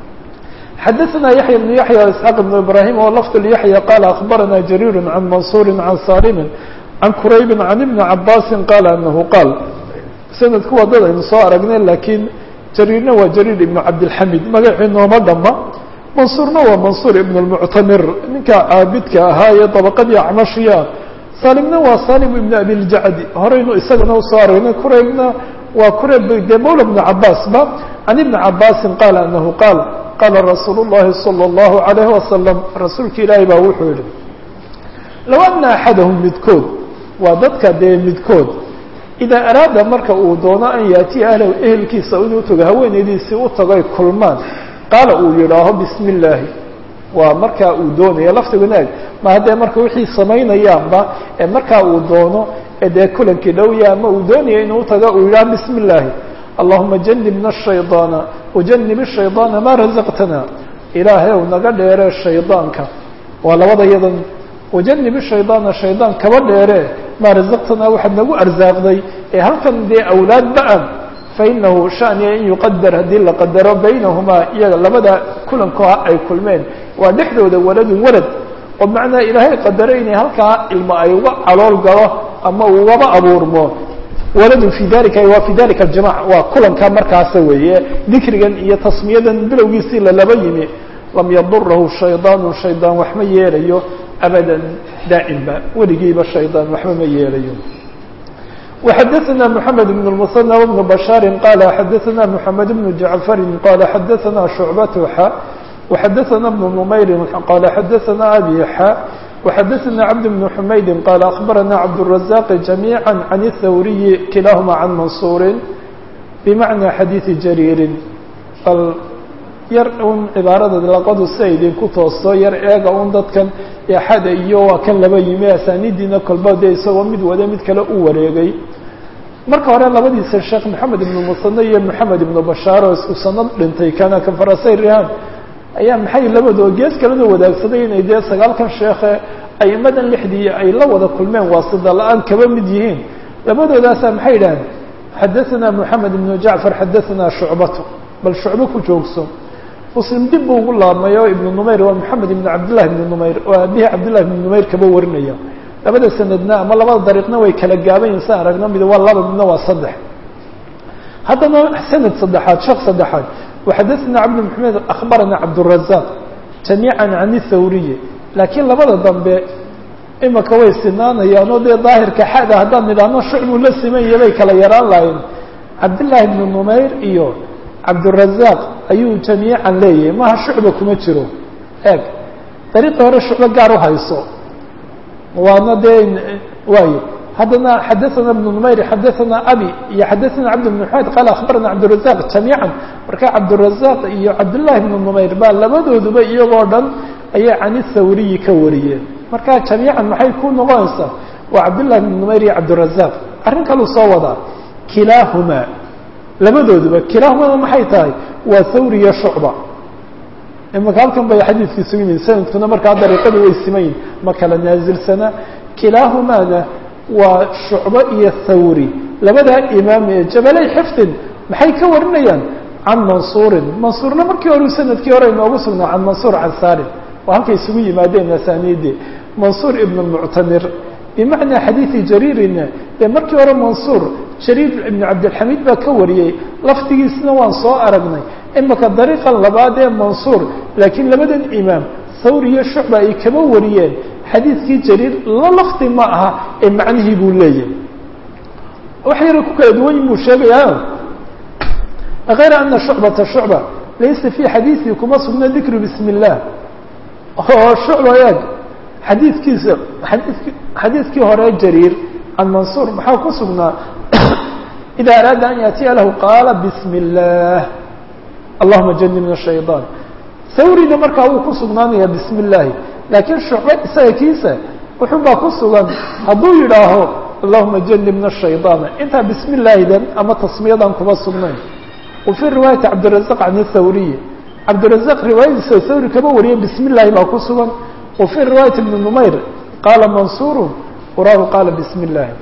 xadaثna yaحya بن yaحya isxaaq بن ibrahim o lafd yaحya qala akbarana jariir can mansuri can salimi can quraybi can ibni cabaasi qaala anahu qaal sanadku waa dad aynu soo aragnay lakiin jariirna waa jariir ibn cabdilxamid magacii nooma dhama mansuurna waa mansuur ibn اlmuctamir ninka caabidka ahaa ee dabaqadii acmashiya salimna waa salim ibn abiljacdi horeynu isagana usoo aragnay quraybna waa qurayb de mawla bn cabaasba can ibni cabaasin qaala anahu qaal qaala rasuul الlahi salى الlahu عalayh wasalam rasuulka ilaahi baa wuxuu yihi low ana axadahum midkood waa dadka dee midkood idaa araada marka uu doono an yaatiya ahlahu ehelkiisa inuu tago haweenaydiisii u tago ay kulmaan qaala uu yidhaaho bismi illaahi waa markaa uu doonayo laftigu naag ma haddee marka wixii samaynayaanba ee markaa uu doono ee dee kulankii dhowya ama uu doonaya inuu tago uu yidhaho bismi illaahi allahuma janibna shaydaana wajanib shaydaana maa razaqtana ilaahay ow naga dheere shaydaanka waa labada yadan wajanib shaydaana shaydaan kaba dheere maa razaqtanaa waxaad nagu arsaaqday ee halkan dee awlaad ba-an fainahu shaniya in yuqadar haddii la qadaro baynahumaa iyaga labada kulankoa ay kulmeen waa dhexdooda waladun walad oo macnaa ilaahay qadaro inay halkaa ilmo ay uga calool galo ama ugaba abuurmo waladun fi dalika waa fi dalika aljamac waa kulanka markaasa weeye dikrigan iyo tasmiyadan bilowgiisii lalaba yimi lam yadurahu shaydaanu shaydaan wax ma yeelayo abadan daa'imba weligiiba shaydaan waxba ma yeelayo وxadثna محamed بن المثنى وبن بشhاaر qال xadثna محamed بن جعفر qال xadثna شعبة x وxadثna بن نmayr qال xadثna أbي x وxadثna cبد بن حmayd qال أخبرna cبدالرزاq جميعا عن الthwري kilahma عن maنصuر بmaعنى xadيiث جرير bal yar un cibaarada laqadu si ay idinku toosto yar eega un dadkan axada iyo waa kan laba yimi asaanidiina kolba dee isagoo mid wada mid kale u wareegay marka hore labadiisa sheekh maxamed ibnu musane iyo maxamed ibnu bashaar oo isku sanad dhintay kana kafarasay rihaan ayaa maxay labadoo gees kalena wadaagsaday inay dee sagaalkan sheekhe aimadan lixdii ay la wada kulmeen waasida la-aan kaba mid yihiin labadoodaasa maxay idhaaheen xadaثna moxamed ibnu jacfar xadaثna shucbatu bal shucbo ku joogso muslim dib buu ugu laabmay oo ibnu numayr waa moxamed ibn cabdillahi ibnu numayr oo aabihii cabdillahi ibnu numayr kaba warinaya labada sanadna ama labada dariiqna way kala gaabayin sa aragno mid waa laba midna waa saddex haddana sanad saddexaad sheekh saddexaad waxadaثna cabd maxamed akhbarana cabdurazaq jamiica can thawriyi laakiin labada dambe imaka way sinaanayaan oo dee daahirka xada haddaan nidhaahno shucbuu la simanya bay kala yaraan lahayn cabdillahi ibnu numayr iyo cabdurazaq ayuu jamiican leeyahay maha shucba kuma jiro eeg dariiqi hore shucbo gaar u hayso waana dee waayo haddana xadaثana ibnu numayr xadaثana abi iyo xadaثana cabd bn maxamed qaala akhbarana cabdurazaq jamiican marka cabdurazaq iyo cabdullahi ibnu numayr baa labadooduba iyagoo dhan ayay can thawriyi ka wariyeen marka jamiican maxay ku noqonaysaa waa cabdullahi ibnu numayr iyo cabdurazaq arrin kaluu soo wadaa kilaahumaa labadooduba kilaahumana maxay tahay waa thawri iyo shucba imaka halkan bay xadiidkii sugu yimin sanadkuna markaa dariiqadu way simayin ma kala naasilsana kilaahumaana waa shucbo iyo thawri labadaa imaam ee jabalay xifdin maxay ka warinayaan can mansuurin mansuurna markii hore sanadkii hore inoogu sugnaa can mansuur can salim waa halkay isugu yimaadeen asaniidii mansuur ibn muctamir bimacnaa xadiidi jariirina dee markii hore mansuur jariir ibn cabdilxamiid baa ka wariyey laftigiisna waan soo aragnay imaka dariiqan labaad ee mansuur laakiin labadan imaam thawri iyo shucba ay kaba wariyeen xadiidkii jariir la lafdi ma aha ee macnihii buu leeyahay wax yara ku kala duwan buu sheegayaa غayra ana shucbata shucba laysa fii xadiiثii kuma sugna dikru bismi الlah oo shucba eeg xadiidkiisa xadiidki xadiidkii hore jariir can mansuur maxaa ku sugnaa ida araada an yaatiya lahu qaala bismi الlah allahuma janibna shayطaan thawrina markaa wuu ku sugnaanaya bismi اllahi laakiin shucbe isaga kiisa wuxun baa ku sugan hadduu yidhaaho allahuma janibna shayطaana intaa bismi illaahidan ama tasmiyadan kuma sugnayn wafii riwaayati cabdirazaq can thawriyi cabdirazaq riwaayadiisa thawri kama wariye bismi illaahi baa ku sugan wa fii riwaayati ibni numayr qaala mansuuru uraahu qaala bismi illaahi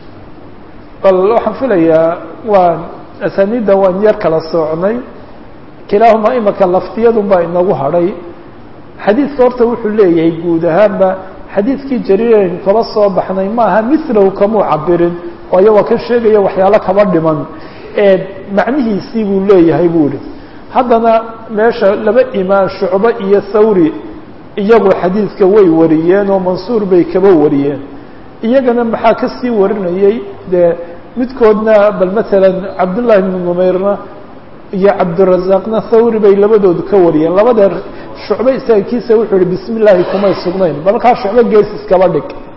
bal waxaan filayaa waan asaniidda waan yar kala soocnay kilaahuma imaka laftiyadun baa inagu hadhay xadiidka horta wuxuu leeyahay guud ahaanba xadiidkii jariiraynu kaba soo baxnay maaha milahu kamuu cabirin waayo waa ka sheegaya waxyaalo kaba dhiman ee macnihiisii buu leeyahay buu ihi haddana meesha laba imaan shucbo iyo thawri iyagu xadiidka way wariyeen oo mansuur bay kaba wariyeen iyagana maxaa kasii warinayey dee midkoodna bal matalan cabdullahi ibnu numayrna iyo cabdirazaqna thawri bay labadoodu ka wariyeen labada shucbe isaga kiisa wuxuu yihi bismi illaahi kumay sugnayn balkaa shucbo gees iskaba dhig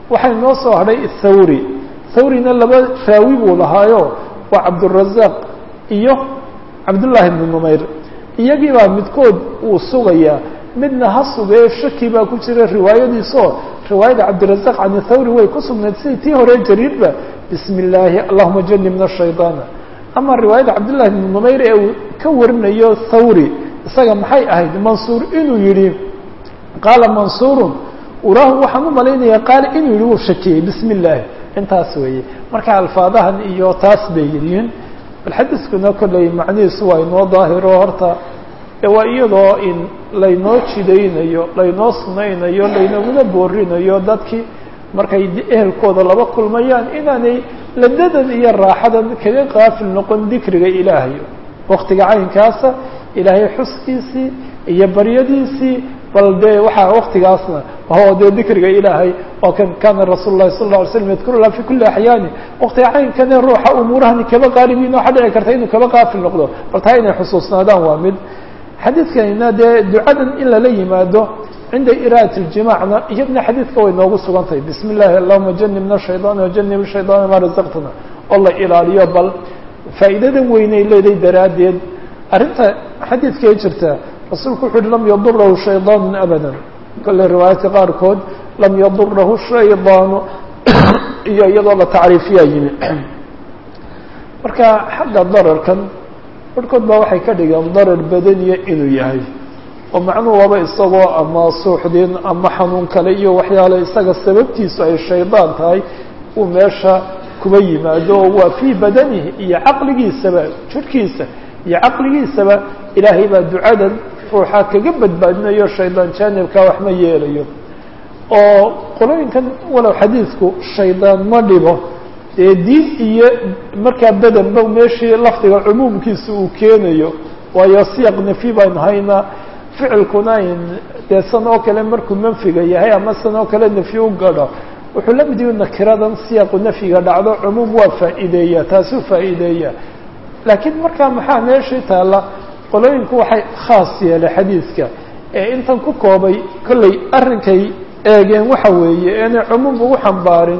waxay noo soo hadhay thawri thawrina laba raawi buu lahaayo waa cabdurazaaq iyo cabdullaahi bnu numayr iyagii baa midkood uu sugayaa midna ha sugee shaki baa ku jira riwaayadiisoo riwaayada cabdirazaq can thawri way ku sugnayd sidii tii hore jariirba bismi illaahi allahuma janibna shaydaana ama riwaayada cabdullahi bnu numayr ee uu ka warinayo thawri isaga maxay ahayd mansuur inuu yihi qaala mansuurun uraahu waxaan u malaynayaa qaala inuu yihi wuu shakiyey bismi illaahi intaas weeye marka alfaadahan iyo taas bay yihiin bal xadiiskuna kolley macnihiisu waa inoo daahiro horta waa iyadoo in laynoo jidaynayo laynoo sunaynayo laynaguna boorinayo dadkii markay ehelkooda laba kulmayaan inaanay ladadan iyo raaxadan kaga qaafil noqon dikriga ilaahay waktiga caynkaasa ilaahay xuskiisii iyo baryadiisii bal dee waxaa waktigaasna o dee dikriga ilaahay oo kan kana rasuul lahi sal lla alay slam yadkurula fi kuli axyaani waktiga caynkane ruuxa umuurahani kaba qaalibiin waxaa dhici karta inuu kaba qaafil noqdo bal taa inay xusuusnaadaan waa mid xadiidkanina dee ducadan in lala yimaado cinda iraat اljimacna iyadna xadiidka way noogu sugan tahay bismi اllahi allahuma janibna shayطaan wajanib shayطaana ma razaqtana oo la ilaaliyo bal faa'iidadan weynay leeday daraaddeed arrinta xadiidkay jirta rasuulku wuxu uhi lam yadurahu shayطaanu abada kole riwaayaadka qaarkood lam yadurahu shayطaanu iyo iyadoo la tacriifiyaa yimi marka xagga dararkan barhkood baa waxay ka dhigeen darar badaniya inuu yahay oo macnuhu waba isagoo ama suuxdin ama xanuun kale iyo waxyaale isaga sababtiisu ay shaydaan tahay uu meesha kuba yimaado oo waa fii badanihi iyo caqligiisaba jirhkiisa iyo caqligiisaba ilaahay baa ducadan ruuxa kaga badbaadinayo shaydaan jaanibka wax ma yeelayo oo qolooyinkan walow xadiidku shaydaan ma dhibo dee diin iyo markaa bedenba meeshii lafdiga cumuumkiisa uu keenayo waayo siyaq nafyi baynu haynaa ficilkuna in dee san oo kale markuu manfiga yahay ama san oo kale nafyi u gadho wuxuu la mid yihi nakiradan siyaqu nafyiga dhacdo cumuum waa faa'iideeya taasuu faa'iideeya laakiin markaa maxaa meeshii taalla qolooyinku waxay khaas yeelay xadiidka ee intan ku koobay kolley arrinkay eegeen waxa weeye inay cumuum ugu xambaarin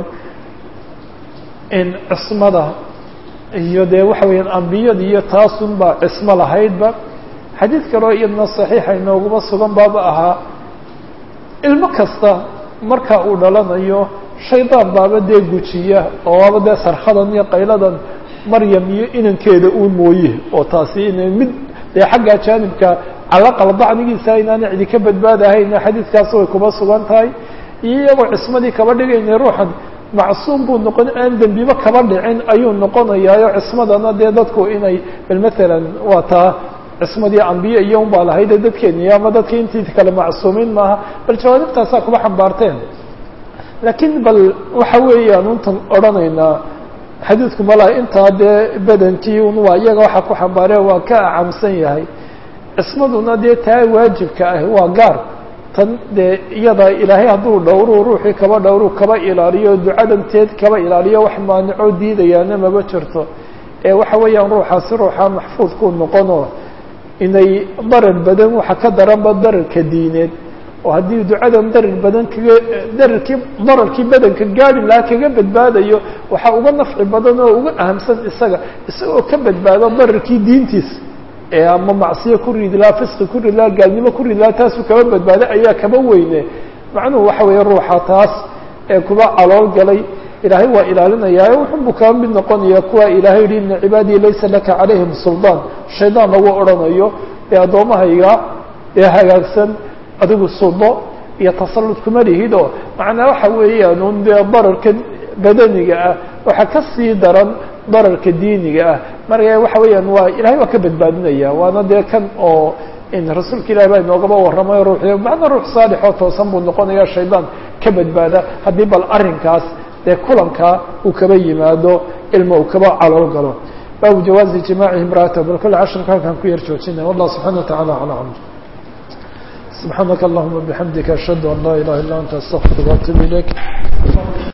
in cismada iyo dee waxa weeyaan ambiyada iyo taasun baa cismo lahaydba xadiid kaloo iyadna saxiixa inooguma sugan baaba ahaa ilmo kasta marka uu dhalanayo shaydaan baaba dee gujiya oo waaba dee sarkhadan iyo qayladan maryam iyo inankeeda uun mooye oo taasi ina mid dee xagga jaanibka calaqal dacnigiisa inaana cidi ka badbaadahayna xadiidkaas way kuma sugan tahay iyo iyagoo cismadii kaba dhigayna ruuxan macsuum buu noqon aan dembiba kaba dhicin ayuu noqonayaayo cismadana dee dadku inay bal matalan waa taa cismadii ambiye iyo un baa lahayde dadkeeni ama dadka intii kale macsuumiin maaha bal jawaanibtaasaa kuma xambaarteen laakiin bal waxa weeyaan untan odhanaynaa xadiidku malaha intaa dee badankii un waa iyaga waxa ku xambaaree waa ka acamsan yahay cismaduna dee taa waajibka ah waa gaar tan dee iyada ilaahay hadduu dhowru ruuxii kaba dhowru kaba ilaaliyo ducadanteed kaba ilaaliyo wax maanico diidayaana maba jirto ee waxa weeyaan ruuxaasi ruuxa maxfuudkuu noqonoo inay darar badan waxa ka daranba dararka diineed oo haddii ducadan darar badan kaga dararkii dararkii badanka gaari lahaa kaga badbaadayo waxaa uga nafci badan oo uga ahamsan isaga isagoo ka badbaado dararkii diintiisa ee ama macsiyo ku ridi lahaa fisqi ku ridi lahaa gaalnimo ku ridi lahaa taasuu kaba badbaado ayaa kaba weyne macnuhu waxa weeye ruuxa taas ee kuba calool galay ilaahay waa ilaalinayaayo wuxunbuu kaba mid noqonaya kuwa ilaahay yihi ina cibaadii laysa laka calayhim suldaan shaydaan lagu odhanayo ee addoommahayga ee hagaagsan adigu sudo iyo tasallud kuma lihid oo macnaa waxa weeyaan un dee dararka badaniga ah waxaa ka sii daran dararka diiniga ah marka waxa weeyaan waa ilahay waa ka badbaadinaya waana dee kan oo in rasuulka ilahi baa inoogaba warramay ruuxi macna ruux saalix oo toosan buu noqonaya shaydaan ka badbaada haddii bal arrinkaas dee kulankaa uu kaba yimaado ilma uu kaba calool galo baabu jawaazi jimaacihi imraatahu bal kolle casharka halkaan ku yar joojinaya wallah subxana wa tacala calaa camr سبحانك اللهم وبحمدك أشهد أن لا إله إلا أنت أستغفرك وأتوب إليك